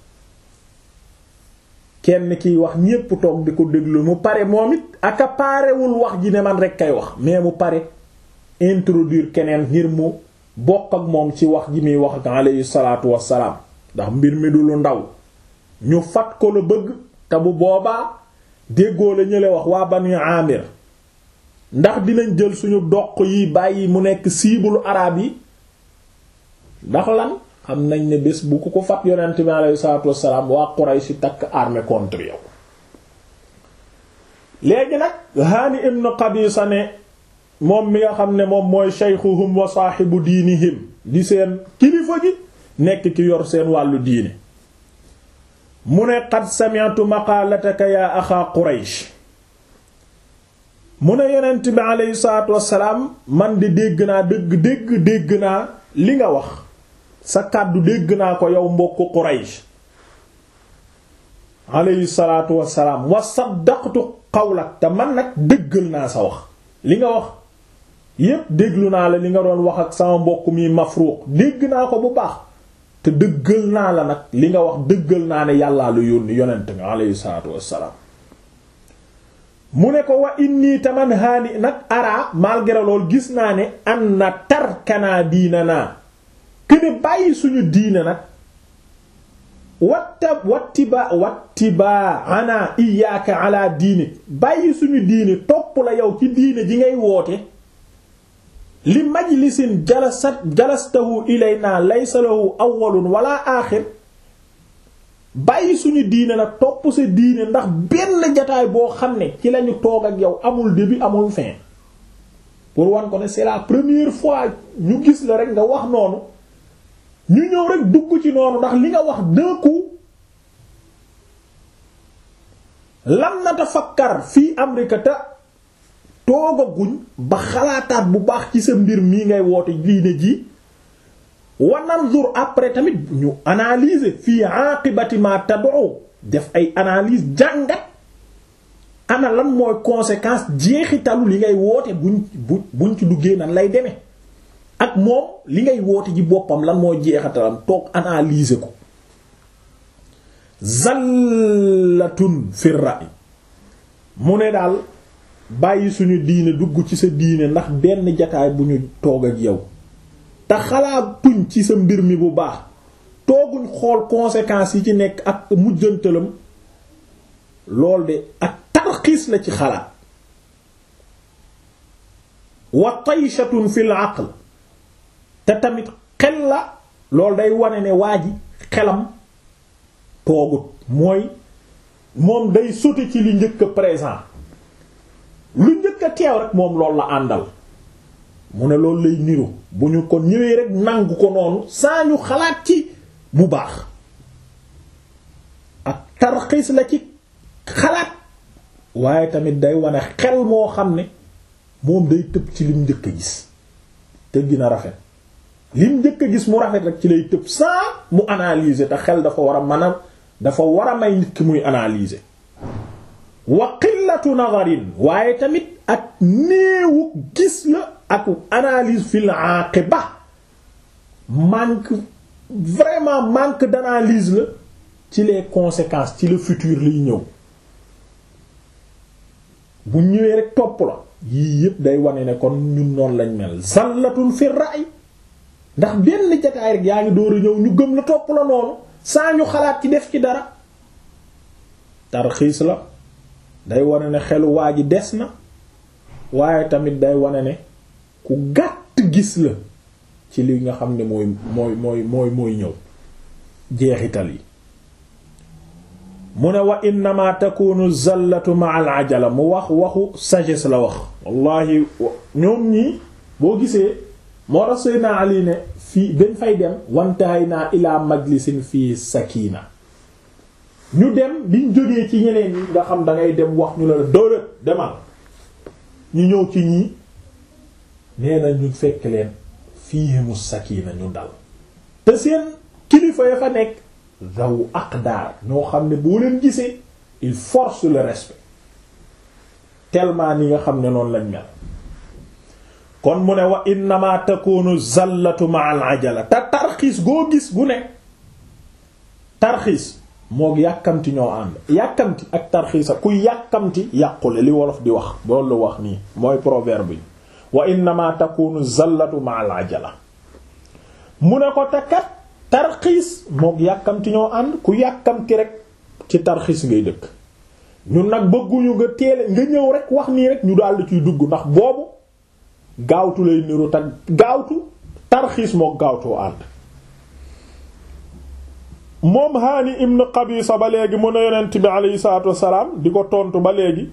Speaker 1: kenn kiy wax ñépp toog di ko déglu mu pare moom it aka parewul wax ji ne man rek kay wax mais mu pare introduire keneen ngir mu bokk ak moom ci wax ji muy wax ak alayhi salaatu wassalaam ndax mbir mi du lu ndaw ñu fat ko la bëgg te bu boobaa déggoo la ñële wax waa Banu Amir ndax dinañ jël suñu doq yi bàyyi mu nekk siibulu araab yi ndax lan xam nañ ne bés bu ku ko fat yonent bi alayhi salaatu wassalaam waa Quraysh takk armée contre yow léegi nag Haani ibn Qabisa ne moom mi nga xam ne moom mooy shaykhuhum wa saahibu diinihim di seen kilifa gi nekk ki yor seen wàllu diine mu ne qad sami'tu maqaalataka yaa axaa Quraysh mu ne yonent bi aleyhi salaatu wassalaam man di dégg naa dégg dégg dégg naa li nga wax sa kàddu dégg naa ko yow mbokku Quraysh aleyhi salaatu wassalaam wa saddaqtu qawlak te man nag dëggal naa sa wax li nga wax yépp déglu naa la li nga doon wax ak sama mbokk mi Mafruq dégg naa ko bu baax te dëggal naa la nag li nga wax dëggal naa ne yàllaa lu yónni yonent nga aleyhi salaatu wassalaam mu ne ko wa inni taman haani nag ara malgré lool gis naa ne an na tarkanaa diina naa këne bàyyi suñu diina nag watta wattiba wattiba ana iyaaka ala diini bàyyi suñu diini topp la yow ci diine ji ngay woote li majlisin jalasat jalastahu ilayna laysa lahu awwalun wala aaxir bàyyi suñu diine nag topp sa diine ndax benn jataay boo xam ne ci lañu toog ak yow amul début amul fin pour wan ko ne c'est la première fois ñu gis la rek nga wax noonu ñu ñëw rek dugg ci noonu ndax li nga wax d'un coup lam natafakkar fii amrika te toogaguñ ba xalaataat bu baax ci sa mbir mii ngay woote diine ji wananzur après tamit ñu analyser fii aqibati ma tad'u def ay analyse jàngat ana lan mooy conséquence jeexitalu li ngay woote buñ bu buñ ci duggee nan lay demee ak moom li ngay woote ji boppam lan moo jeexitalam toog analyser ko zallatun fi ra'i mu ne daal bàyyi suñu diine dugg ci sa diine ndax benn jataay bu ñu toog ak yow te xalaatuñ ci sa mbir mi bu baax tooguñ xool conséquences yi ci nekk ak mujjantalam lool de ak tarxiis la ci xalaat wa tayshatun fil aql te tamit xel la loolu day wane ne waa ji xelam toogut mooy moom day sauter ci li njëkk a présent lu njëkk a teew rek moom loolu la àndal mu ne loolu lay niru bu ñu ko ñëwee rek nangu ko noonu saa ñu xalaat ci bu baax ak tarxiis la ci xalaat waaye tamit day wane xel moo xam ne moom day tëb ci lim njëkk a gis te gina rafet lim njëkk a gis mu rafet rek ci lay tëb saa mu analyser te xel dafa war a mën a dafa war a may nit ki muy analyser wa qillatu nadarin waaye tamit ak néewu gis la ak analyse fil aqiba manque vraiment manque d'analyse la ci les conséquences ci le futur liy ñëw bu ñëwee rek topp la yii yépp day wane ne kon ñun noonu lañ mel zallatul fi ra'i ndax benn jataay rek yaa ngi door a ñëw ñu gëm la topp la noonu saa ñu xalaat ci def ci dara tarxiis la day wane ne xelu waa ji des na waaye tamit day wane ne ku gàtt gis la ci li nga xam ne mooy mooy mooy mooy mooy ñëw jeexital yi mu ne wa innama takunu zallatu ma al ajala mu wax waxu sagesse la wax wallahi ñoom ñii boo gisee moo tax Seydina Ali ne fii dañ fay dem wantaay naa ilaa majlisin fii sakina ñu dem biñ jógee ci ñeneen ñi nga xam da ngay dem wax ñu la dóora demal ñu ñëw ci ñii nee na ñu fekk leen fiihimu sakina ñu dal te seen kilifa ya fa nekk zaw aqdar ñoo xam ne boo leen gisee il force le respect tellement ni nga xam ne noonu lañ mel kon mu ne wa innama takunu zallatu ma al ajala te tarxiis goo gis gu ne tarxiis moog yàkkamti ñoo ànd yàkkamti ak tarxiisa ku yàkkamti yàqule li wolof di wax loolu wax nii mooy proverbe yi wa innama takunu zallatu ma al ajala mu ne ko te kat tarxiis mook yàkkamti ñoo ànd ku yàkkamti rek ci tarxiis ngay dëkk ñun nag bëgguñu nga teele nga ñëw rek wax nii rek ñu daldi ciy dugg ndax boobu gaawtu lay niru te gaawtu tarxiis mook gaawtoo ànd moom Haani ibn Qabisa ba léegi mu ne yonent bi aleyhi salaatu wassalaam di ko tontu ba léegi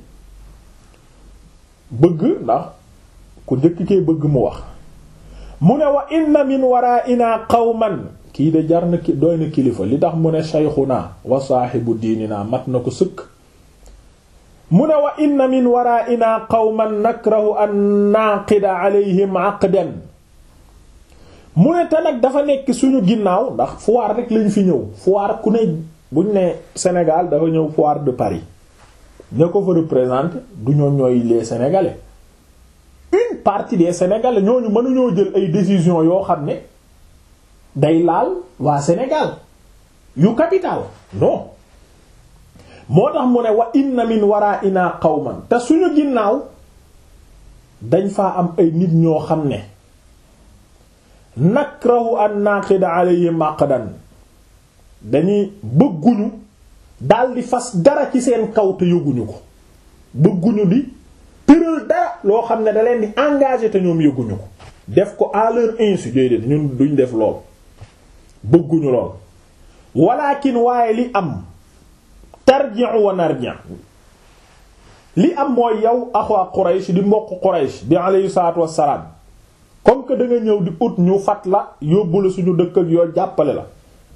Speaker 1: bëgg ndax ku njëkk kee bëgg mu wax mu ne wa inna min waraa'ina qawman kii de jar na ki doy na kilifa li tax mu ne shaykhuna wa saahibu diinina mat na ko sëkk mu ne wa inna min waraa'ina qawman nakrahu an naqida alayhim aqdan mu ne te nag dafa nekk suñu ginnaaw ndax foire rek lañ fi ñëw foire ku ne buñ ne Sénégal dafa ñëw foire de Paris ña ko fa représenter du ñoo ñooy les Sénégalais une partie des Sénégalais ñooñu mënuñoo jël ay décisions yoo xam ne day laal waa Sénégal yu capital non moo tax mu ne wa inna min wara'ina qawman te suñu ginnaaw dañ faa am ay nit ñoo xam ne nakrahu an naqida alayhim aqdan dañuy bëgguñu daldi fas dara ci seen kaw te yëguñu ko bëgguñu di tëral dara loo xam ne da leen di engagé te ñoom yëguñu ko def ko à leur insu déedéet ñun duñ def lool bëgguñu lool walakin waaye li am tarji'u wa narji' li am mooy yow axwa Quraysh di mbokk Quraysh bi alayhi salaatu wassalaam comme que da nga ñëw di ut ñu fat la yóbbu la suñu dëkk ak yoo jàppale la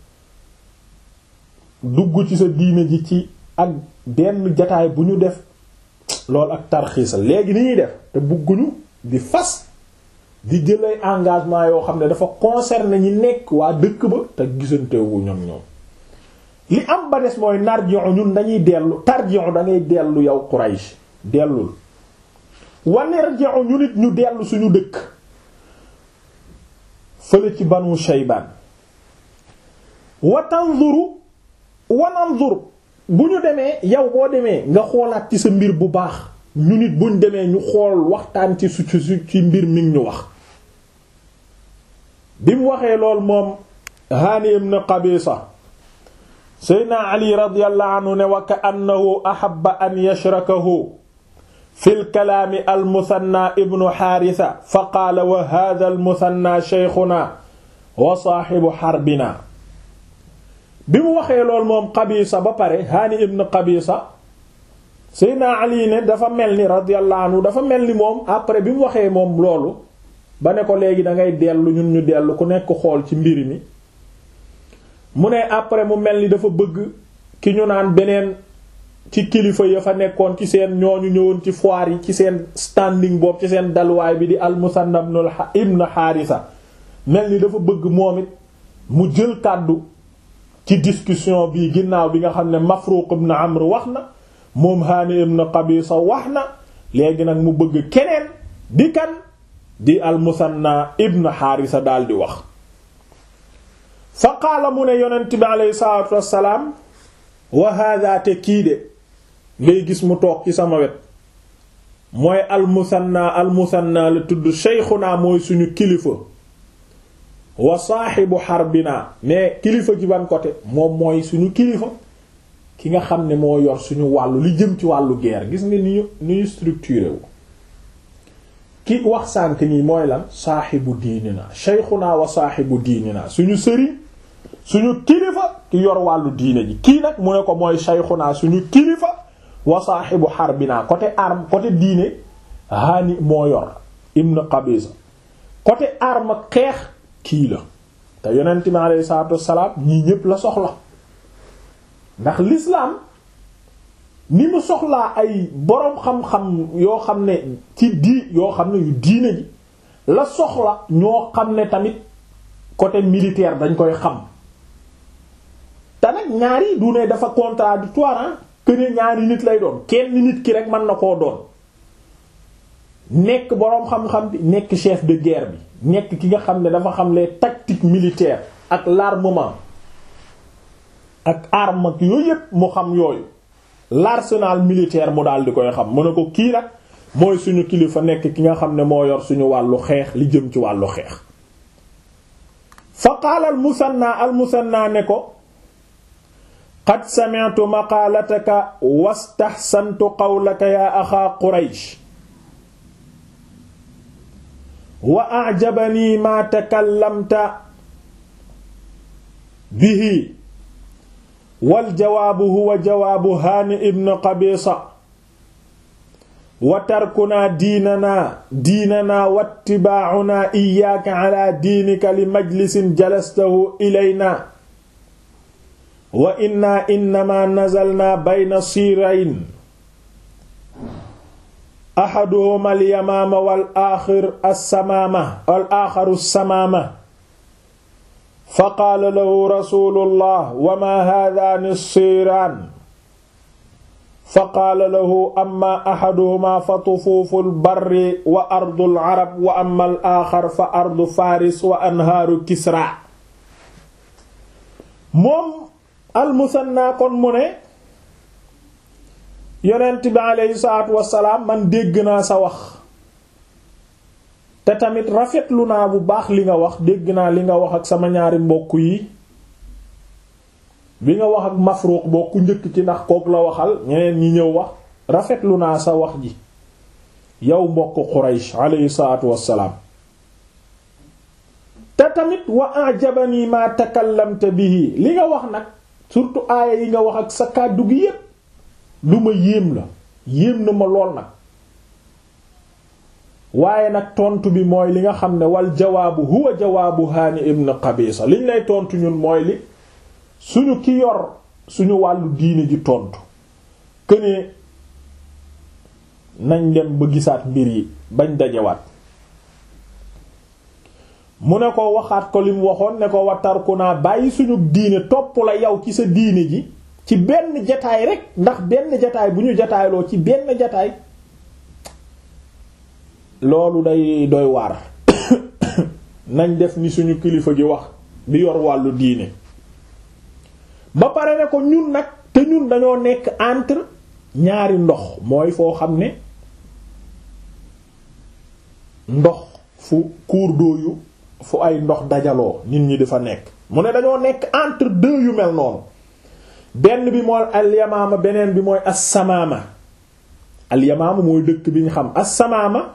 Speaker 1: dugg ci sa diine ji ci ak benn jataay bu ñu def loolu ak tarxiisal léegi ni ñuy def te bugguñu di fas di jëlay engagement yoo xam ne dafa concerner ñi nekk waa dëkk ba te gisantewu ñoom ñoom li am ba des mooy narji'u ñun dañuy dellu tarji'u da ngay dellu yow Quraysh dellul wa narji'u ñu nit ñu dellu suñu dëkk fële ci Banu Shaybaan wa tanzuru wa nanzur bu ñu demee yow boo demee nga xoolaat ci sa mbir bu baax ñu nit buñ demee ñu xool waxtaan ci su ci mbir mi ñu wax bi mu waxee lool moom Haani ibn Qabisa Seydina Ali radiyallahu anhu ne wa ka annahu ahabba an yashrakahu fil kalaami al-Musanna ibnu Haarisa fa qaala wa haadha al-Musanna shaykhuna wa saahibu harbina bi mu waxee lool moom Qabisa ba pare Haani ibn Qabisa Seydina Ali ne dafa mel ni radiyallahu anhu dafa mel ni moom après bi mu waxee moom loolu ba ne ko léegi da ngay dellu ñun ñu dellu ku nekk xool ci mbir mi mu ne après mu mel ni dafa bëgg ki ñu naan beneen ci kilifa ya fa nekkoon ci seen ñooñu ñëwoon ci foire yi ci seen standing boobu ci seen dalwaay bi di al-Musanna ibn Haarisa mel ni dafa bëgg moom it mu jël kàddu ci discussion bi ginnaaw bi nga xam ne Mafruq ibn Amr wax na moom Haani ibn Qabisa wax na léegi nag mu bëgg keneen di kan di al-Musanna ibn Haarisa daal di wax fa qaala mu ne yonent bi aleyhi salaatu wassalaam wa hada te kii de ngay gis mu toog ci sama wet mooy almusanna almusanna la tudd sheykhuna mooy suñu kilifa wa saaxibu xarbina mais kilifa ji ban côté moom mooy suñu kilifa ki nga xam ne moo yor suñu wàllu li jëm ci wàllu guerre gis nga ni ñu ni ñu structuré wu ki wax sànk nii mooy lan saaxibu diinina sheykhuna wa saaxibu diinina suñu sëriñ suñu kilifa ki yor wàllu diine ji kii nag mu ne ko mooy shaykhuna suñu kilifa wa saahibu harbina côté arme côté diine haani moo yor ibn qabisa côté arme ak xeex kii la te yonent mi alayhi salaatu wassalaam ñii ñépp la soxla ndax l'islam ni mu soxlaa ay boroom xam-xam yoo xam ne ci di yoo xam ne yu diine ji la soxla ñoo xam ne tamit côté militaire dañ koy xam te nag ñaari du ne dafa contradictoire que ne ñaari nit lay doon kenn nit ki rek mën na koo doon nekk boroom xam-xam bi nekk chef de guerre bi nekk ki nga xam ne dafa xam les tactiques militaires ak l'armement ak arme ak yooyu yépp mu xam yooyu l'arsenal militaire mu daal di koy xam mu ne ko kii nag mooy suñu kilifa nekk ki nga xam ne moo yor suñu wàllu xeex li jëm ci wàllu xeex fa qaala al musanna al musanna ne ko qad sami'tu maqaalataka wastahsantu qawlaka yaa axaa quraysh wa a'jabanii maa takallamta bihi wal jawaabu huwa jawaabu haani ibn qabisa wa tarkunaa diinanaa diinanaa wattibaa'unaa iyyaaka alaa diinika li majlisin jalastahu ilaynaa wa innaa innamaa nazalnaa bayna siirayn ahaduhumaa al-yamaama wal aaxiru as-samaama wal aaxiru as-samaama faqaala lahu rasuulullah wa maa haadaani as-siiraan faqaala lahu amma ahaduhumaa fa tufuuful barri wa ardul arab wa amma al-aaxar fa ardu faaris wa anhaaru kisra moom al-Musanna kon mu ne yonent bi aleyhi salaatu wassalaam man dégg naa sa wax te tamit rafetlu naa bu baax li nga wax dégg naa li nga wax ak sama ñaari mbokk yi bi nga wax ak Mafruq bokku njëkk ci ndax kook la waxal ñeneen ñi ñëw wax rafetlu naa sa wax ji yow mbokk Quraysh aleyhi salaatu wassalaam te tamit wa ajabani ma takallamta bihi li nga wax nag surtout aaya yi nga wax ak sa kàddu gi yépp lu ma yéem la yéem na ma lool nag waaye nag tontu bi mooy li nga xam ne wal jawaabu huwa jawaabu haani ibn qabisa liñ lay tontu ñun mooy li suñu ki yor suñu wàllu diine ji tontu kënee nañ dem ba gisaat mbir yi bañ dajewaat mu ne ko waxaat ko lim waxoon ne ko watarku naa bàyyi suñu diine topp la yow ci sa diine ji ci benn jataay rek ndax benn jataay bu ñu jataayloo ci benn jataay loolu day doy waar nañ def ni suñu kilifa gi wax bi yor wàllu diine ba pare ne ko ñun nag te ñun dañoo nekk entre ñaari ndox mooy foo xam ne ndox fu cours d'eau yu fu ay ndox dajaloo nit ñi di fa nekk mu ne dañoo nekk entre deux yu mel noonu benn bi mooy alyamaama beneen bi mooy assamaama alyamaama mooy dëkk bi ñu xam assamaama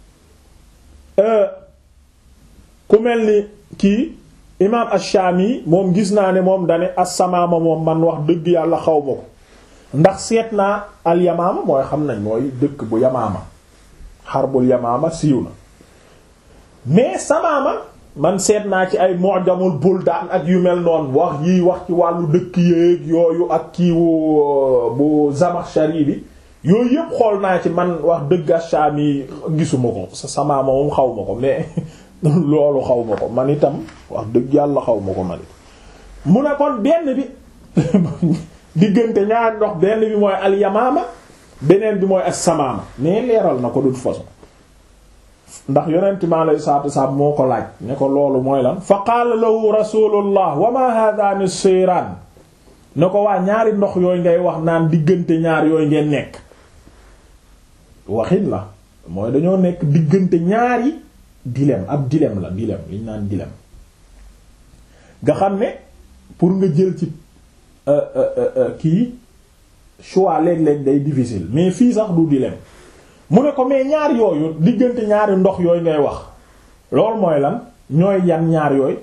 Speaker 1: ku mel ni kii imaam ash-Shaami moom gis naa ne moom dane assamaama moom man wax dëgg yàlla xaw ma ko ndax seet naa alyamaama mooy xam nañ mooy dëkk bu yamaama xarbul yamaama siiw na mais samaama man seet naa ci ay mu'jamul buldaan ak yu mel noonu wax yiy wax ci wàllu dëkk yéeg yooyu ak kiiwu bu Zamakhshari bi yooyu yëpp xool naa ci man wax dëgg Asham yi gisuma ko sa samaama moom xaw ma ko mais loolu xaw ma ko man itam wax dëgg yàlla xaw ma ko man it mu ne kon benn bi diggante ñaari ndox benn bi mooy al-Yamaama beneen bi mooy as-Samaama mais leeral na ko de toute façon ndax yonent mi alayhi salaatu wasalaam moo ko laaj ne ko loolu mooy lan fa qaala lahu rasulullah wa ma haadaani siiraan ne ko waa ñaari ndox yooyu ngay wax naan diggante ñaar yooyu ngeen nekk waxin la mooy dañoo nekk diggante ñaari dilemme ab dilemme la dilemme liñ naan dilemme nga xam ne pour nga jël ci kii choix léeg-léeg day difficile mais fii sax du dilemme mu ne ko mais ñaar yooyu diggante ñaari ndox yooyu ngay wax loolu mooy lan ñooy yan ñaar yooyu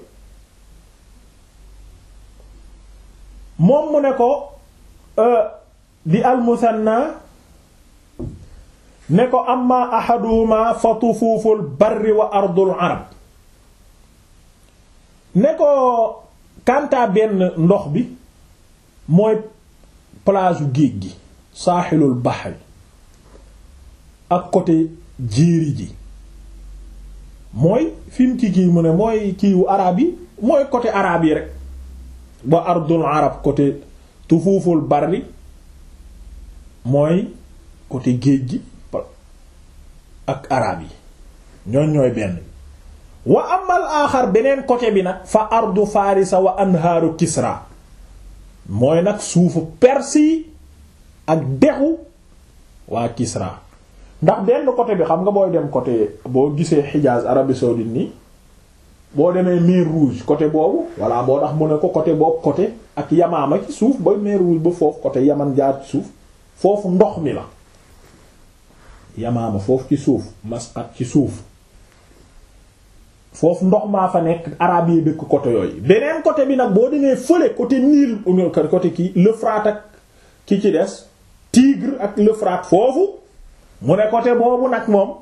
Speaker 1: moom mu ne ko di almusanna ne ko amma ahaduhuma fa tufuuful barri wa ardul arab ne ko kanta benn ndox bi mooy plage géej gi saaxilul bahri ak côté jéeri ji mooy fi mu ci kii mu ne mooy kiiwu arab yi mooy côté arab yi rek ba ardul arab côté tufuuful barri mooy côté géej gi ak arab yi ñooñ ñooy benn wa amal aaxar beneen côté bi nag fa ardu farisa wa anhaaru kisra mooy nag suufu perse yi ak dexu waa kisra ndax benn côté bi xam nga booy dem côté boo gisee Hijaz Arabie saoudite nii boo demee mer Rouge côté boobu voilà boo tax mu ne ko côté boobu côté ak Yamaama ci suuf ba mer Rouge ba foofu côté Yaman jaar ci suuf foofu ndox mi la Yamaama foofu ci suuf Masqat ci suuf foofu ndox maa fa nekk arab yi dëkk côté yooyu beneen côté bi nag boo demee fële côté Nil côté kii l'Euphrate ak ki ci des Tigre ak l'Euphrate foofu mu ne côté boobu nag moom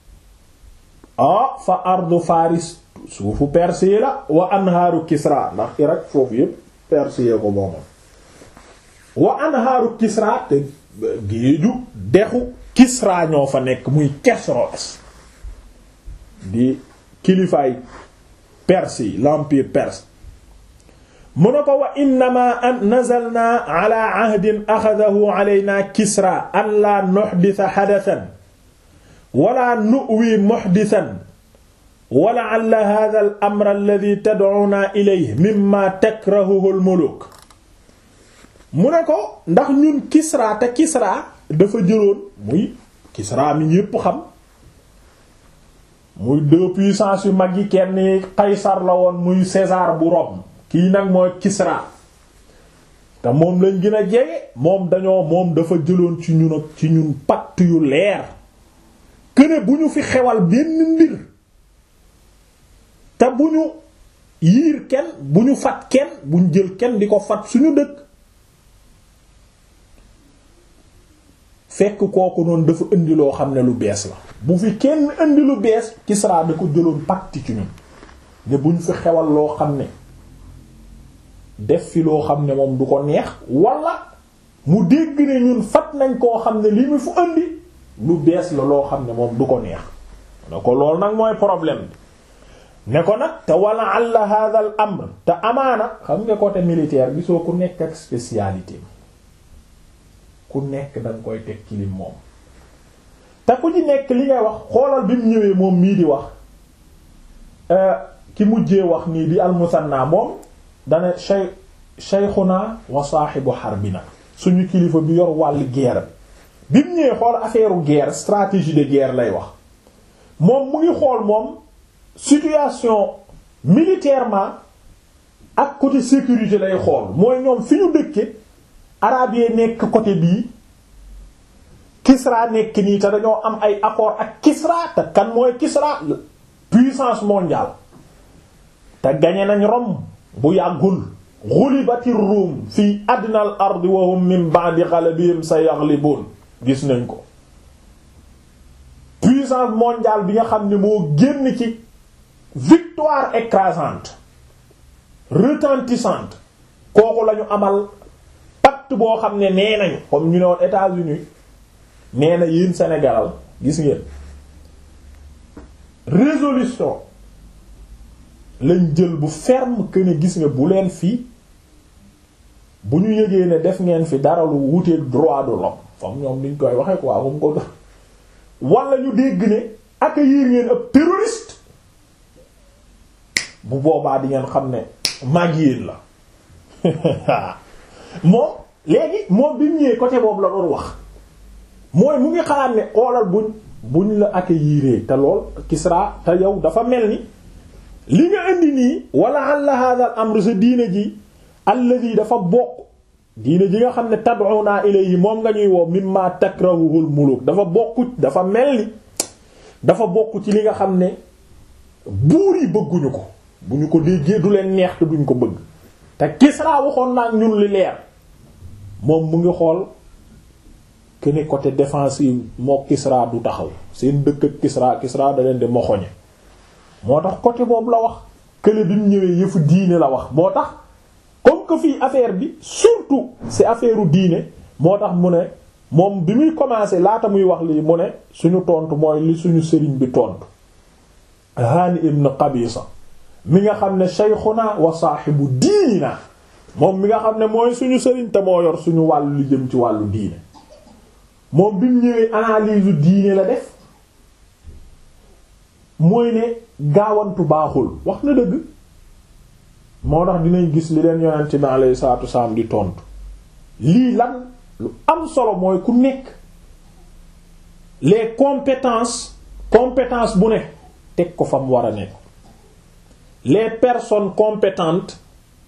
Speaker 1: ah fa ardu Faris suufu Perse la wa anhaaru Kisra ndax Irak foofu yépp Perse ko moomoon wa anhaaru Kisra te géeju dexu Kisra ñoo fa nekk muy Kesros di kilifaay Perse yi l'empire perse mu ne ko wa innama an nazalna ala ahdin axadahu alayna Kisra an la nuhditha hadathan wala nu'wi muhdithan wa la'alla hadha al amr alladhi tad'una ilayhi mimma takrahuhu al muluk mu ne ko ndax ñun Kisra te Kisra dafa jëloon muy Kisra mi ñépp xam muy deux puissances yu mag yi kenn Qaysar la woon muy César bu Rome kii nag mooy Kisra te moom lañ gën a jege moom dañoo moom dafa jëloon ci ñun ak ci ñun pacte yu leer këne bu ñu fi xewal benn mbir te bu ñu yiir kenn bu ñu fat kenn bu ñu jël kenn di ko fat suñu dëkk fekk kooku noonu dafa indi loo xam ne lu bees la bu fi kenn indi lu bees Kisra da ko jëloon pacte ci ñun ne bu ñu fi xewal loo xam ne def fi loo xam ne moom du ko neex wala mu dégg ne ñun fat nañ koo xam ne li mu fu indi lu bees la loo xam ne moom du ko neex ne ko loolu nag mooy problème bi ne ko nag te wala alla hadha al amr te amaana xam nga côté militaire gisoo ku nekk ak spécialité ku nekk danga koy teg ci lim moom te ku ci nekk li ngay wax xoolal bi mu ñëwee moom mii di wax ki mujjee wax nii di almusanna moom dane shay shaykhuna wa saahibu harbina suñu kilifa bi yor wàllu guerre bi mu ñëwee xool affaire guerre stratégie de guerre lay wax moom mu ngi xool moom situation militairement ak côté sécurité lay xool mooy ñoom fi ñu dëkke arabe yi nekk côté bii Kisra nekk nii te dañoo am ay accord ak Kisra te kan mooy Kisra puissance mondiale te gañe nañ Rome bu yàggul ghulibatir Rum fii adnal ardi wa hum min ba'di ghalabihim sayaghlibun gis nañ ko puissance mondiale bi nga xam ne moo génn ci victoire écrasante retentissante kooku lañu amal pacte boo xam ne nee nañu comme ñu ne woon États-Unis nee na yéen Sénégal gis ngeen résolution lañ jël bu ferme que ne gis nga bu leen fii bu ñu yëgee ne def ngeen fi dara lu wuteeg droit de l'homme fam ñoom niñ koy waxee quoi moom ko wala ñu dégg ne accueillir ngeen ab terroriste bu boobaa di ngeen xam ne mag yéen la moom léegi moom bi mu ñëwee côté boobu la doon wax mooy mu ngi xalaat ne xoolal buñ buñ la accueillir te lool Kisra te yow dafa mel ni li nga indi nii wala alla hada al amr sa diine ji alladi dafa bokk diine ji nga xam ne tad'una ilayhi moom nga ñuy woo mimma takrahuhul muluk dafa bokk dafa mel ni dafa bokk ci li nga xam ne buur yi bëgguñu ko bu ñu ko déggee du leen neex te duñ ko bëgg te Kisra waxoon naa ñun li leer moom mu ngi xool que ne côté défensive moo Kisra du taxaw seen dëkk ak Kisra Kisra da leen di moxoñe moo tax côté boobu la wax kële bi mu ñëwee yëfu diine la wax moo tax comme que fii affaire bi surtout c'est affaire u diine moo tax mu ne moom bi muy commencer laata muy wax lii mu ne suñu tontu mooy li suñu sëriñ bi tontu Hani ibn Qabisa mi nga xam ne shaykhuna wa saahibu diinina moom mi nga xam ne mooy suñu sëriñ te moo yor suñu wàllu li jëm ci wàllu diine moom bi mu ñëwee analyse diine la def mooy ne gaawantu baaxul wax na dëgg moo tax dinañ gis li leen yonent bi alayhi salaatu wasalaam di tontu lii lan lu am solo mooy ku nekk les compétences compétence bu ne teg ko fa mu war a nekk les personnes compétentes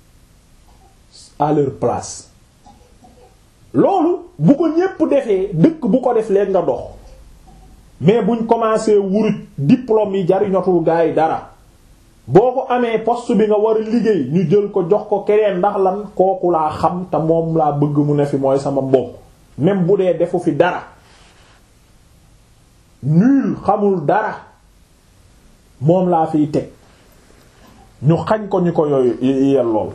Speaker 1: à leur place loolu bu ko ñépp defee dëkk bu ko def leen nga dox mais buñ commencé wuruj diplôme yi jariñotul gaa yi dara boo ko amee poste bi nga war a liggéey ñu jël ko jox ko keneen ndax lan kooku laa xam te moom laa bëgg mu ne fi mooy sama mbokk même bu dee defu fi dara nul xamul dara moom laa fiy teg ñu xañ ko ñu ko yooyu yellool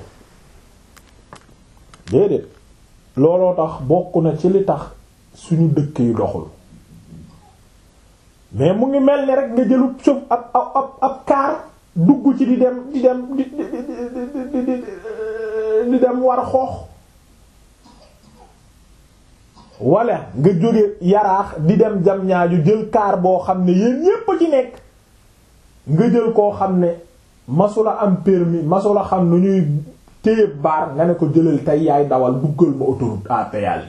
Speaker 1: déedéet looloo tax bokk na ci li tax suñu dëkk yi doxul mais mu ngi mel ni rek nga jëlu suuf ab ab ab ab kaar dugg ci di dem di dem di di di di dem war xoox wala nga jóge yaraax di dem jam ñaaju jël kaar boo xam ne yéen ñépp a ci nekk nga jël koo xam ne masula am permis masula xam nu ñuy téye baar nga ne ko jëlal tey yaay dawal duggal ma autoroute à péage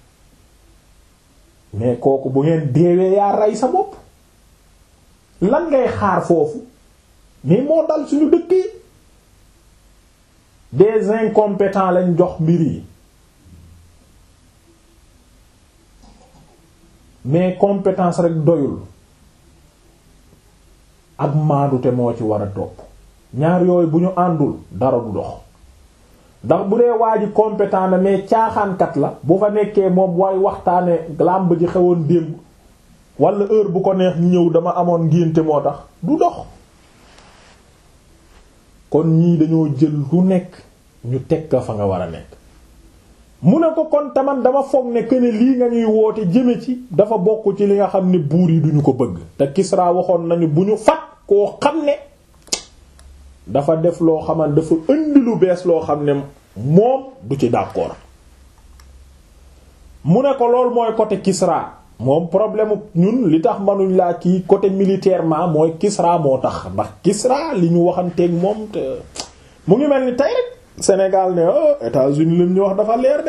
Speaker 1: mais kooku bu ngeen deewee yaa rey sa bopp lan ngay xaar foofu mais moo dal suñu dëkk yi des incompétents lañ jox mbir yi mais compétence rek doyul ak maandute moo ci war a topp ñaar yooyu bu ñu àndul dara du dox ndax bu dee waa ji compétent na mais caaxaankat la bu fa nekkee moom way waxtaane làmb ji xewoon démb wala heure bu ko neex ñëw dama amoon ngénte moo tax du dox kon ñii dañoo jël lu nekk ñu teg ka fa nga war a nekk mu ne ko kon taman dama foog ne que ne lii nga ñuy woote jëme ci dafa bokk ci li nga xam ne buur yi duñu ko bëgg te Kisra waxoon nañu bu ñu fat koo xam ne dafa def loo xaman dafa indi lu bees loo xam ne moom du ci d'accord mu ne ko lool mooy côté Kisra moom problème ñun li tax manuñ laa kii côté militairement mooy Kisra moo tax ndax Kisra li ñu waxanteeg moom te mu ngi mel ni tey rek Sénégal ne oh États-Unis lim ñu wax dafa leer de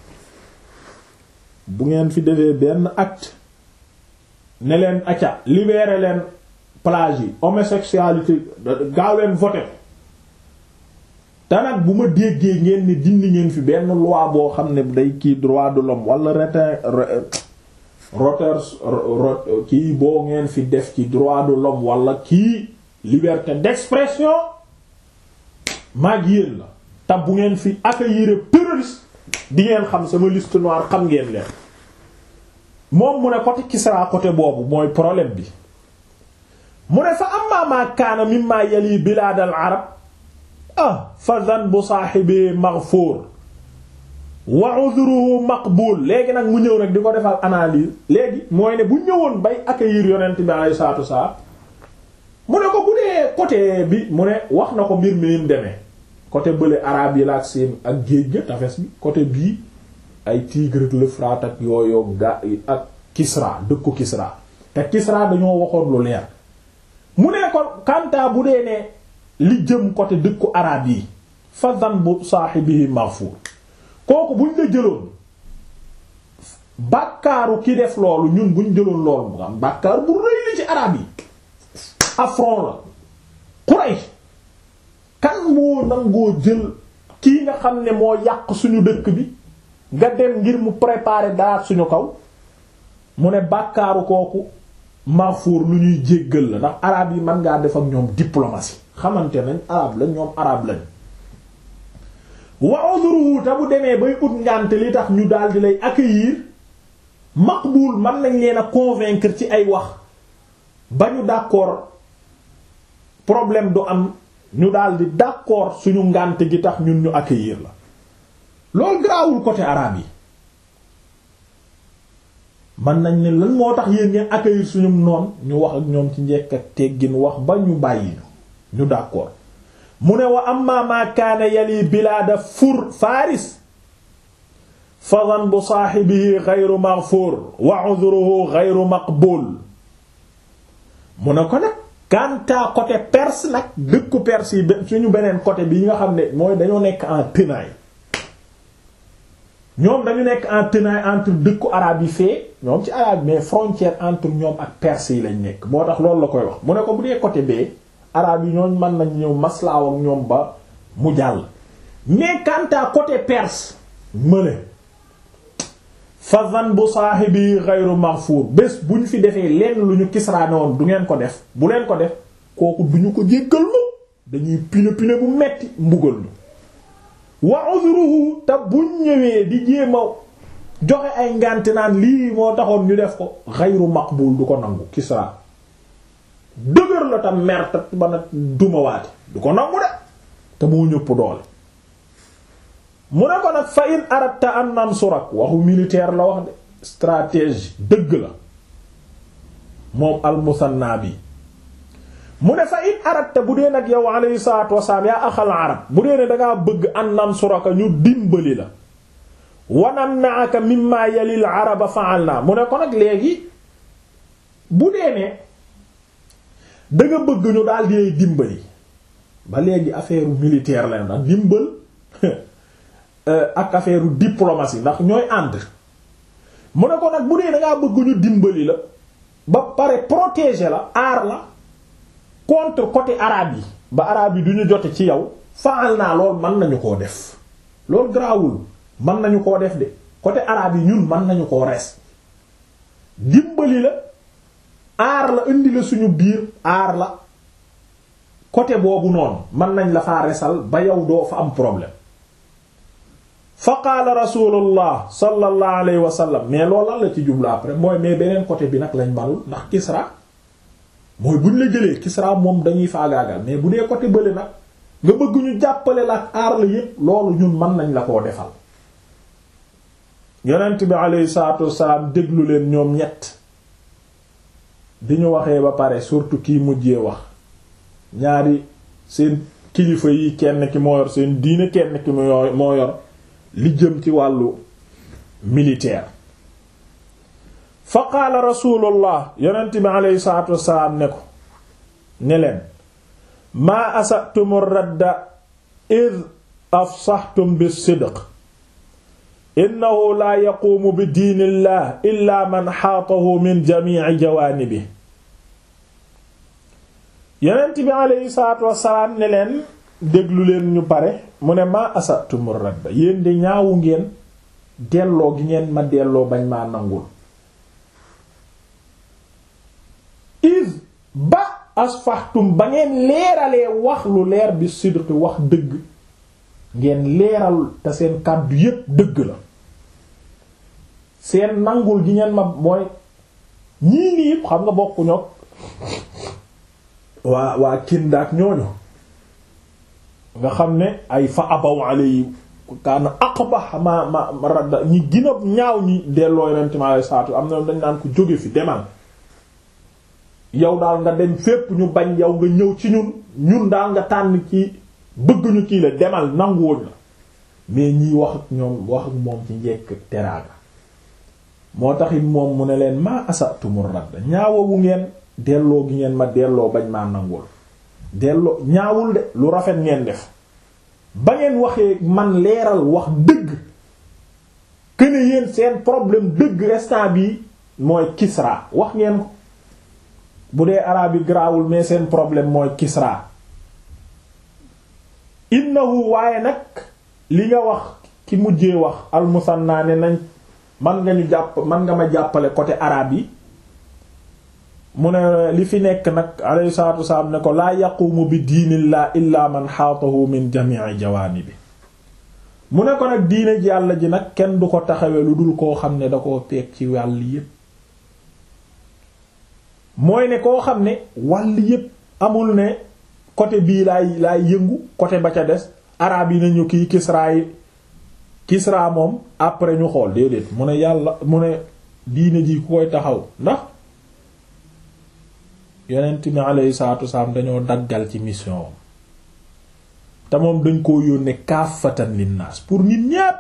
Speaker 1: bu ngeen fi defee benn acte ne leen acca libérer leen plage yi homosexualité gaaw leen voter te nag bu ma déggee ngeen ni dindi ngeen fi benn loi boo xam ne day kii droit de l'homme wala retin roters kii boo ngeen fi def ci droit de l'homme wala kii liberté d'expression maag yéen la te bu ngeen fi accueillir terroriste di ngeen xam sama liste noire xam ngeen leen moom mu ne côté Kisra côté boobu mooy problème bi mu ne fa amma ma kaana mimma yali bilaad al arab ah fa dhanbu saahibi maghfur wa udhruhu maqbul léegi nag mu ñëw nag di ko defal analyse léegi mooy ne bu ñëwoon bay accueillir yonent bi alayhi salaatu wasalaam mu ne ko bu dee côté bi mu ne wax na ko mbir mi ni mu demee côté bële arabe yi la ak seen ak géej ga tafes bi côté bii ay Tigre ak l'Euphrate ak yooyu ga ak Kisra dëkku Kisra te Kisra dañoo waxoon lu leer mu ne ko kanta bu dee ne li jëm côté dëkku arabe yi fa dhanbu saahibihi maghfur kooku buñ la jëloon bàkkaaru ki def loolu ñun buñ jëloon loolu mu am bàkkaar bu rëy li ci arabe yi affront la Quraysh kan moo nangoo jël kii nga xam ne moo yàq suñu dëkk bi nga dem ngir mu préparer dara suñu kaw mu ne bàkkaaru kooku Mahfour lu ñuy jéggal la ndax arabe yi mën ngaa def ak ñoom diplomatie xamante nañ arabe lañ ñoom arabe lañ wa udruhu ta bu demee bay ut ngànte li tax ñu daal di lay accueillir maqbul man nañ leen a convaincre ci ay wax ba ñu d'accord problème du am ñu daal di d'accord suñu ngànte gi tax ñun ñu accueillir la loolu garaawul côté arabe yi man nañ ne lan moo tax yéen ngeen accueillir suñu noon ñu wax ak ñoom ci njekk ak teggin wax ba ñu bàyyi ñu d'accord mu ne wa amma ma kaana yali bilaada fur faris fa dhanbu saahibihi ghayru maghfur wa 'udhruhu ghayru maqbul mu ne ko nag kanta côté perse nag dëkku perse yi suñu beneen côté bi nga xam ne mooy dañoo nekk en tenaille ñoom dañu nekk en tenaille entre dëkku arabe yi fee ñoom ci arabe mais frontière entre ñoom ak perse yi lañ nekk moo tax loolu la koy wax mu ne ko bu dee côté bee arabe yi ñooñ mën nañ ñëw maslaaw ak ñoom ba mu jàll mais quant à côté perse mëne fa zan bu saahibi ghayru maghfur bés bu ñu fi defee lenn lu ñu Kisra ne woon du ngeen ko def bu leen ko def kooku du ñu ko jéggal lu dañuy pine pine bu metti mbugal ñu wa uzruhu te buñ ñëwee di jéema joxe ay ngànte naan lii moo taxoon ñu def ko ghayru maqbul du ko nangu Kisra dëgër la tam mer te ba nag dumawaate du ko nangu de te moo ñëpp doole mu ne ko nag fa in aratta an nansurak waxu militaire la wax de stratégie dëgg la moom al-musanna bi mu ne fa in aratta bu dee nag yow alayhi salaatu wasalaam yaa axal arab bu dee ne dangaa bëgg an nansuraka ñu dimbali la wanamnaaka mimma yalil araba fa'alna mu ne ko nag léegi bu dee ne da nga bëgg ñu daal di dimbali ba léegi affaire militaire la ndax dimbal ak affaire diplomatie ndax ñooy ànd mu ne ko nag bu dee da ngaa bëgg ñu dimbali la ba pare protéger la aar la contre côté arabe yi ba arabe yi du ñu jote ci yow faal naa lool mën nañu koo def loolu garaawul mën nañu koo def de côté arabe yi ñun mën nañu koo res dimbali la aar la indi la suñu biir aar la côté boobu noonu mën nañ la faa resal ba yow doo fa am problème fa qaala rasulullah sallallahu alayhi wa sallam mais loolu lan la ci jublu après mooy mais beneen côté bi nag lañ balul ndax Kisra mooy buñ la jëlee Kisra moom dañuy faagaagal mais bu dee côté bële nag nga bëgg ñu jàppale la ak aar la yépp loolu ñun mën nañ la koo defal yonent bi alayhi salaatu wassalaam déglu leen ñoom ñett bi ñu waxee ba pare surtout kii mujjee wax ñaari seen kilifa yi kenn ki moo yor seen diine kenn ki moo yor li jëm ci wàllu militaire fa qaala rasulullah yonent bi aleyhi salatu wasalaam ne ko ne leen maa asatum radda id afsaxtum bisidq innahu laa yaquumu bi diinillah illa man xaatahu min jamici jawaanibi yonent bi aleyhi salatu wasalaam ne leen déglu leen ñu pare mu ne maa asatumur radda yéen de ñaawu ngeen delloo gi ngeen ma delloo bañ maa nangul is ba asfaxtum ba ngeen leeralee wax lu leer bi sidq wax dëgg ngeen leeral te seen kàddu yépp dëgg la seen nangul gi ngeen ma mooy ñii nii yépp xam nga bokku ñoo waa waa kindaak ñooñu nga xam ne ay fa abaw alay kaana aqbah ma ma ma radda ñi gën a ñaaw ñi delloo yonent mi alayhi salaatu am na dañ naan ko jóge fi demal yow daal nga dem fépp ñu bañ yow nga ñëw ci ñun ñun daal nga tànn ci bëgg ñu kii la demal nanguwuñ la mais ñiy wax ak ñoom wax ak moom ci njekk teraanga moo taxit moom mu ne leen maa asatumur radda ñaawawu ngeen delloo gi ngeen ma delloo bañ maa nangul delloo ñaawul de lu rafet ngeen def ba ngeen waxee man leeral wax dëgg këne yéen seen problème dëgg instant bi mooy Kisra wax ngeen ko bu dee araab yi garaawul mais seen problème mooy Kisra innahu waaye nag li nga wax ki mujjee wax almusanna ne nañ man nga ñu jàpp man nga ma jàppale côté arabe yi mu ne li fi nekk nag alayhi salatu wasalaam ne ko laa yaqumu bi diinillah illa man xaatahu min jami'i jawaanibi mu ne ko nag diine ji yàlla ji nag kenn du ko taxawe lu dul koo xam ne da koo peeg ci wàll yépp mooy ne koo xam ne wàll yépp amul ne côté bii laay laay yëngu côté ba ca des araab yi nañu kii Kisra yi Kisra moom après ñu xool déedéet mu ne yàlla mu ne diine ji ku koy taxaw ndax yonent mi alayhi salaatu wasalaam dañoo daggal ci mission te moom dañ koo yónnee kaafatan linnaas pour nit ñépp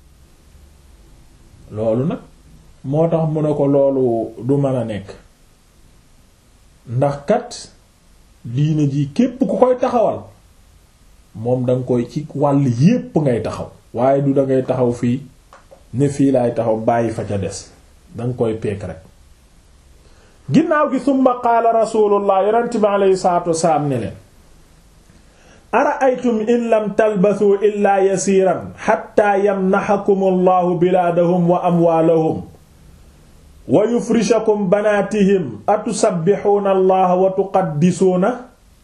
Speaker 1: loolu nag moo tax mu ne ko loolu du mën a nekk ndax kat diine ji képp ku koy taxawal moom danga koy ci wàll yépp ngay taxaw waaye du dangay taxaw fii ne fii laay taxaw bàyyi fa ca des danga koy peek rek ginnaaw gi summa qaala rasulullah yonent bi aleyhi salatu wasalaam ne leen ara'aytum in lam talbasuu illaa yasiiran xatta yamnaxakum allahu bilaadahum wa amwaalahum wa yufrishakum banaatihim atusabbixuuna allaha wa tuqaddisuuna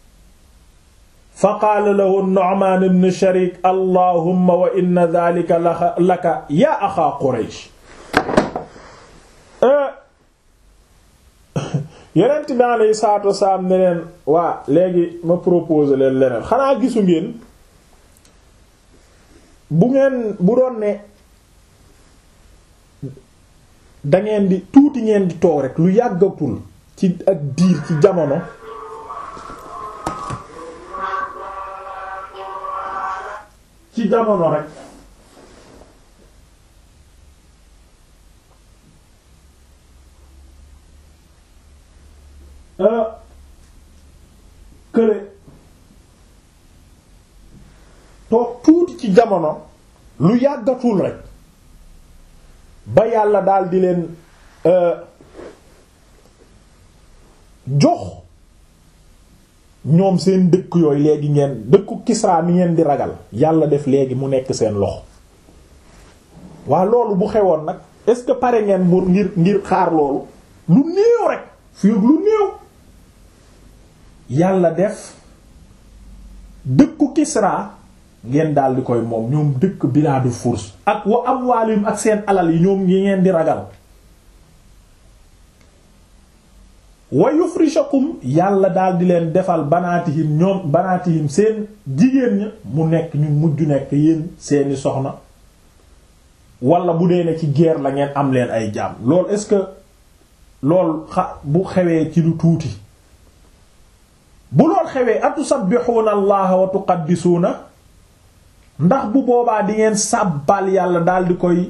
Speaker 1: fa qaala lahu Nu'maan ibn Shariik allahumma wa inna dhaalika laka yaa axaa Quraysh yonent bi alayhi salaatu wasalaam ne leen waa léegi ma propose leen leneen xanaa gisu ngeen bu ngeen bu doon ne dangeen di tuuti ngeen di toog rek lu yàggatul ci ak diir ci jamono ci jamono rek kële toog tuuti ci jamono lu yàggatul rek ba yàlla daal di leen jox ñoom seen dëkk yooyu léegi ngeen dëkku Kisra mi ngeen di ragal yàlla def léegi mu nekk seen loxo waa loolu bu xewoon nag est-ce que pare ngeen mu ngir ngir xaar loolu lu néew rek fii lu néew yàlla def dëkku Kisra ngeen daal di koy moom ñoom dëkk bilaadu Furs ak wa amwaalim ak seen alal yi ñoom yi ngeen di ragal wa yufrishakum yàlla daal di leen defal banaatihim ñoom banaatihim seen jigéen ña mu nekk ñu mujj nekk yéen seeni soxna wala bu dee ne ci guerre la ngeen am leen ay jaam loolu est-ce que lool xa bu xewee ci lu tuuti bu lool xewee atusabbixuuna allaha wa tuqaddisuuna ndax bu boobaa di ngeen sàbbal yàlla daal di koy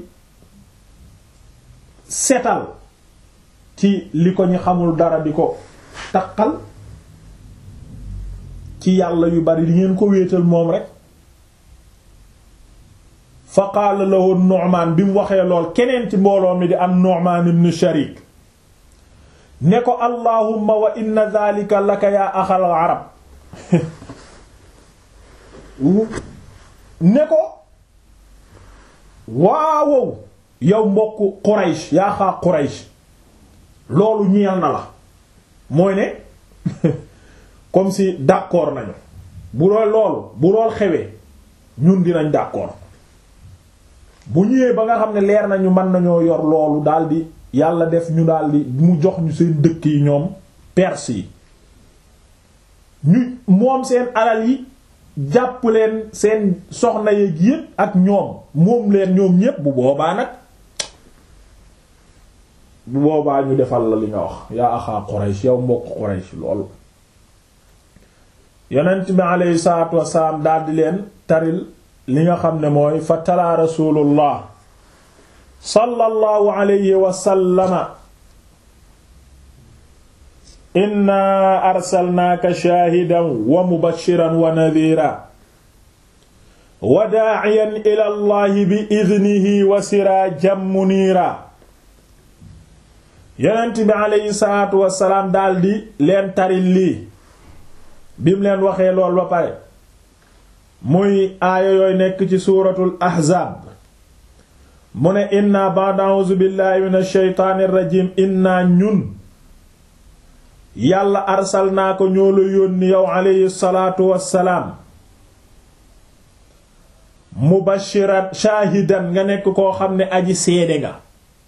Speaker 1: setal ci li ko ñu xamul dara di ko taqal ci yàlla yu bari di ngeen ko wéetal moom rek fa qaala lahu Nu'maan bi mu waxee lool keneen ci mbooloo mi di am Nu'maan ibn Sharik ne ko allahumma wa inna dhalika laka yaa axal arab ne ko waawow yow mbokk Quraysh yaa xaa Quraysh loolu ñeel na la mooy ne comme si d'accord nañu bu lool loolu bu lool xewee ñun dinañ d'accord bu ñëwee ba nga xam ne leer nañu mën nañoo yor loolu daldi yàlla def ñu daldi mu jox ñu seen dëkk yi ñoom perse yi ñu moom seen alal yi jàpp leen seen soxna yeeg yépp ak ñoom moom leen ñoom ñépp bu boobaa nag bu boobaa ñu defal la li nga wax yaa axaa Quraysh yow mbokk Quraysh loolu yonent bi aleyhi salaatu wasalaam daldi leen taril li nga xam ne mooy fa talaa rasulullah sallallahu alayhi wa sallama inna arsalnaaka shaahidan wa mubashiran wa nadhiira wa daa'iyan ila allahi bi idnihi wa siraajan muniira yonent bi aleyhi salaatu wasalaam daldi leen taril lii bim leen waxee lool ba pare muy aaya yooy nekk ci suuratul ahzaab mu ne inna ba'da a'uuzu billahi minash shaytaanir rajiim inna ñun yàlla arsalnaa ko ñoo la yónni yow aleyhi salaatu wassalaam mubashiran shaahidan nga nekk koo xam ne aji seede nga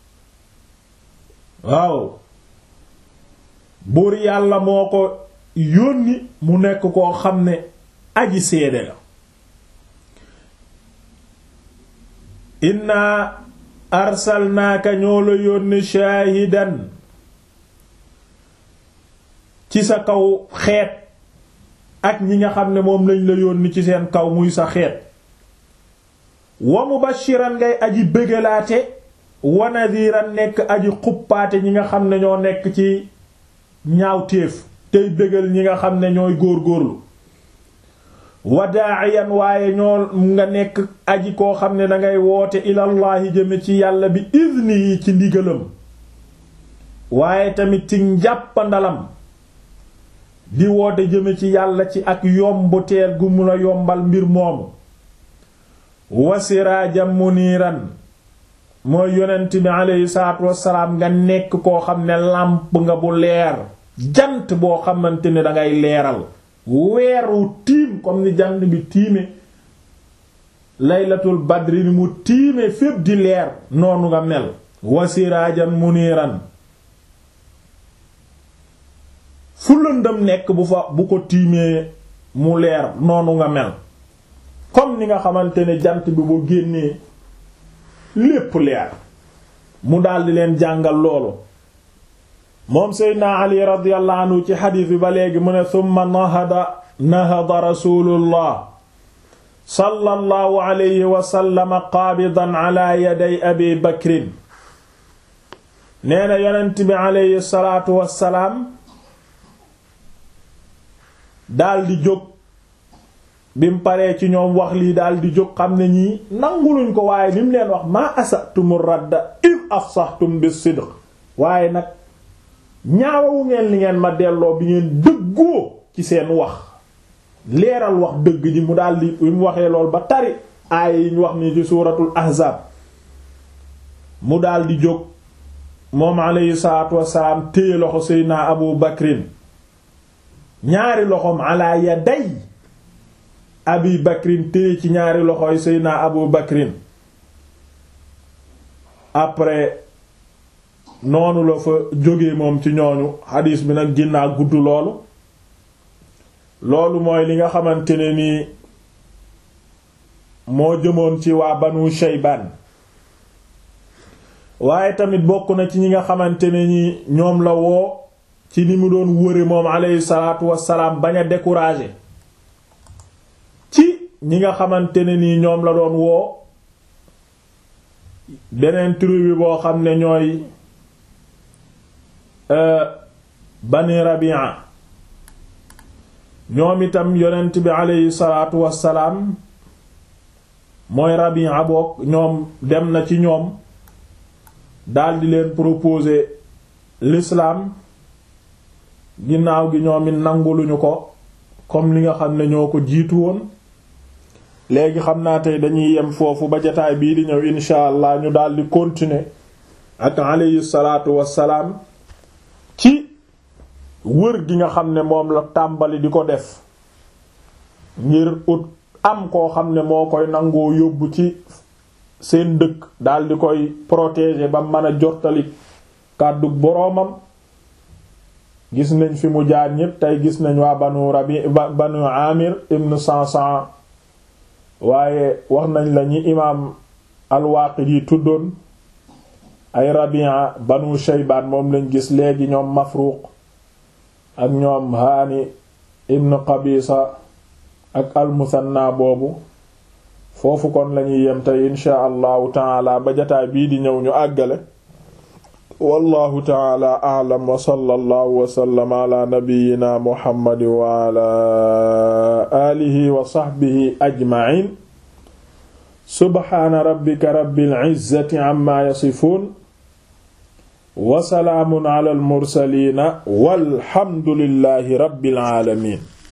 Speaker 1: waaw buur yàlla moo ko yónni mu nekk koo xam ne aji seede la inna arsalnaaka ñoo la yónni shaahidan ci sa kaw xeet ak ñi nga xam ne moom lañ la yónni ci seen kaw muy sa xeet wa mubashiran ngay aji bëggalaate wa nadiran nekk aji xuppaate ñi nga xam ne ñoo nekk ci ñaawteef tey bëggal ñi nga xam ne ñooy góor-góorlu wa daa'iyan waaye ñoo nga nekk aji koo xam ne dangay woote ilallahi jëme ci yàlla bi idni yi ci ndigalam waaye tamit ci njàppandalam di woote jëme ci yàlla ci ak yombu teer gu mu la yombal mbir moomu wa siraajam muniiran mooy yonent bi aleyhi salaatu wassalaam nga nekk koo xam ne làmp nga bu leer jant boo xamante ne dangay leeral weeru tiim comme ni jant bi tiime laylatul badri ni mu tiime fépp di leer noonu nga mel wa siraajan muniiran fu lëndëm nekk bu fa bu ko tiimee mu leer noonu nga mel comme ni nga xamante ne jant bi bu génnee lépp leer mu daldi leen jàngal loolu moom seydna ali radiyallahu anhu ci xadiis bi ba léegi mu ne summa nahada nahada rasulullah sallallahu alayhi wa sallam qaabidan ala yaday abi bakrin nee na yonent bi alayhi salaatu wassalaam daldi jóg bim paree ci ñoom wax lii daldi jóg xam ne ñii nanguluñ ko waaye ni mu leen wax maa asatum radda id afsahtum bis sidq waaye nag ñaawawu ngeen li ngeen ma delloo bi ngeen dëggoo ci seen wax leeral wax dëgg ji mu daldi bi mu waxee lool ba tari aaya yi ñu wax ni ci suuratul ahzaab mu daldi jóg moom alayhi salaatu wassalaam téye loxo seydna abu bakrin ñaari loxoom ala yaday abi bakrin téye ci ñaari loxoy seydna abu bakrin après noonu la fa jóge moom ci ñooñu xadiis bi nag ginnaa gudd loolu loolu mooy li nga xamante ne nii moo jëmoon ci waa banu shaybaan waaye tamit bokk na ci ñi nga xamante ne ni ñoom la woo ci ni mu doon wëre moom alayhi salaatu wassalaam bañ a décourager ci ñi nga xamante ne nii ñoom la doon woo beneen tribu boo xam ne ñooy bani rabia ñoom itam yonent bi alayhi salaatu wassalaam mooy rabia boog ñoom dem na ci ñoom daldi leen proposer l'islam ginnaaw gi ñoom it nanguluñu ko comme li nga xam ne ñoo ko jiitu woon léegi xam naa tey dañuy yem foofu ba jataay bii di ñëw insha allah ñu daldi continuer ak alayhi salaatu wassalaam ci wër gi nga xam ne moom la tàmbali di ko def ngir ut am koo xam ne moo koy nangoo yóbbu ci seen dëkk daldi koy protéger ba mën a jottali kàddu boroomam gis nañ fi mu jaar ñépp tey gis nañ waa banu rabi banu amir ibn sansan waaye wax nañ la ñi imaam al-Waaqidi tuddoon ay rabia banu shaybaan moom lañ gis léegi ñoom mafruq ak ñoom haani ibn qabisa ak al-musanna boobu foofu kon lañuy yem tey insha allahu taala ba jataay bii di ñëw ñu àggale wallahu taala a'lam wa sallallahu wa sallama ala nabiyyina muhammad wa ala alihi wa sahbihi ajma'in subhana rabbika rabbil izzati amma yasifun wa salaamun ala al mursalin walhamdulillahi rabbil alamin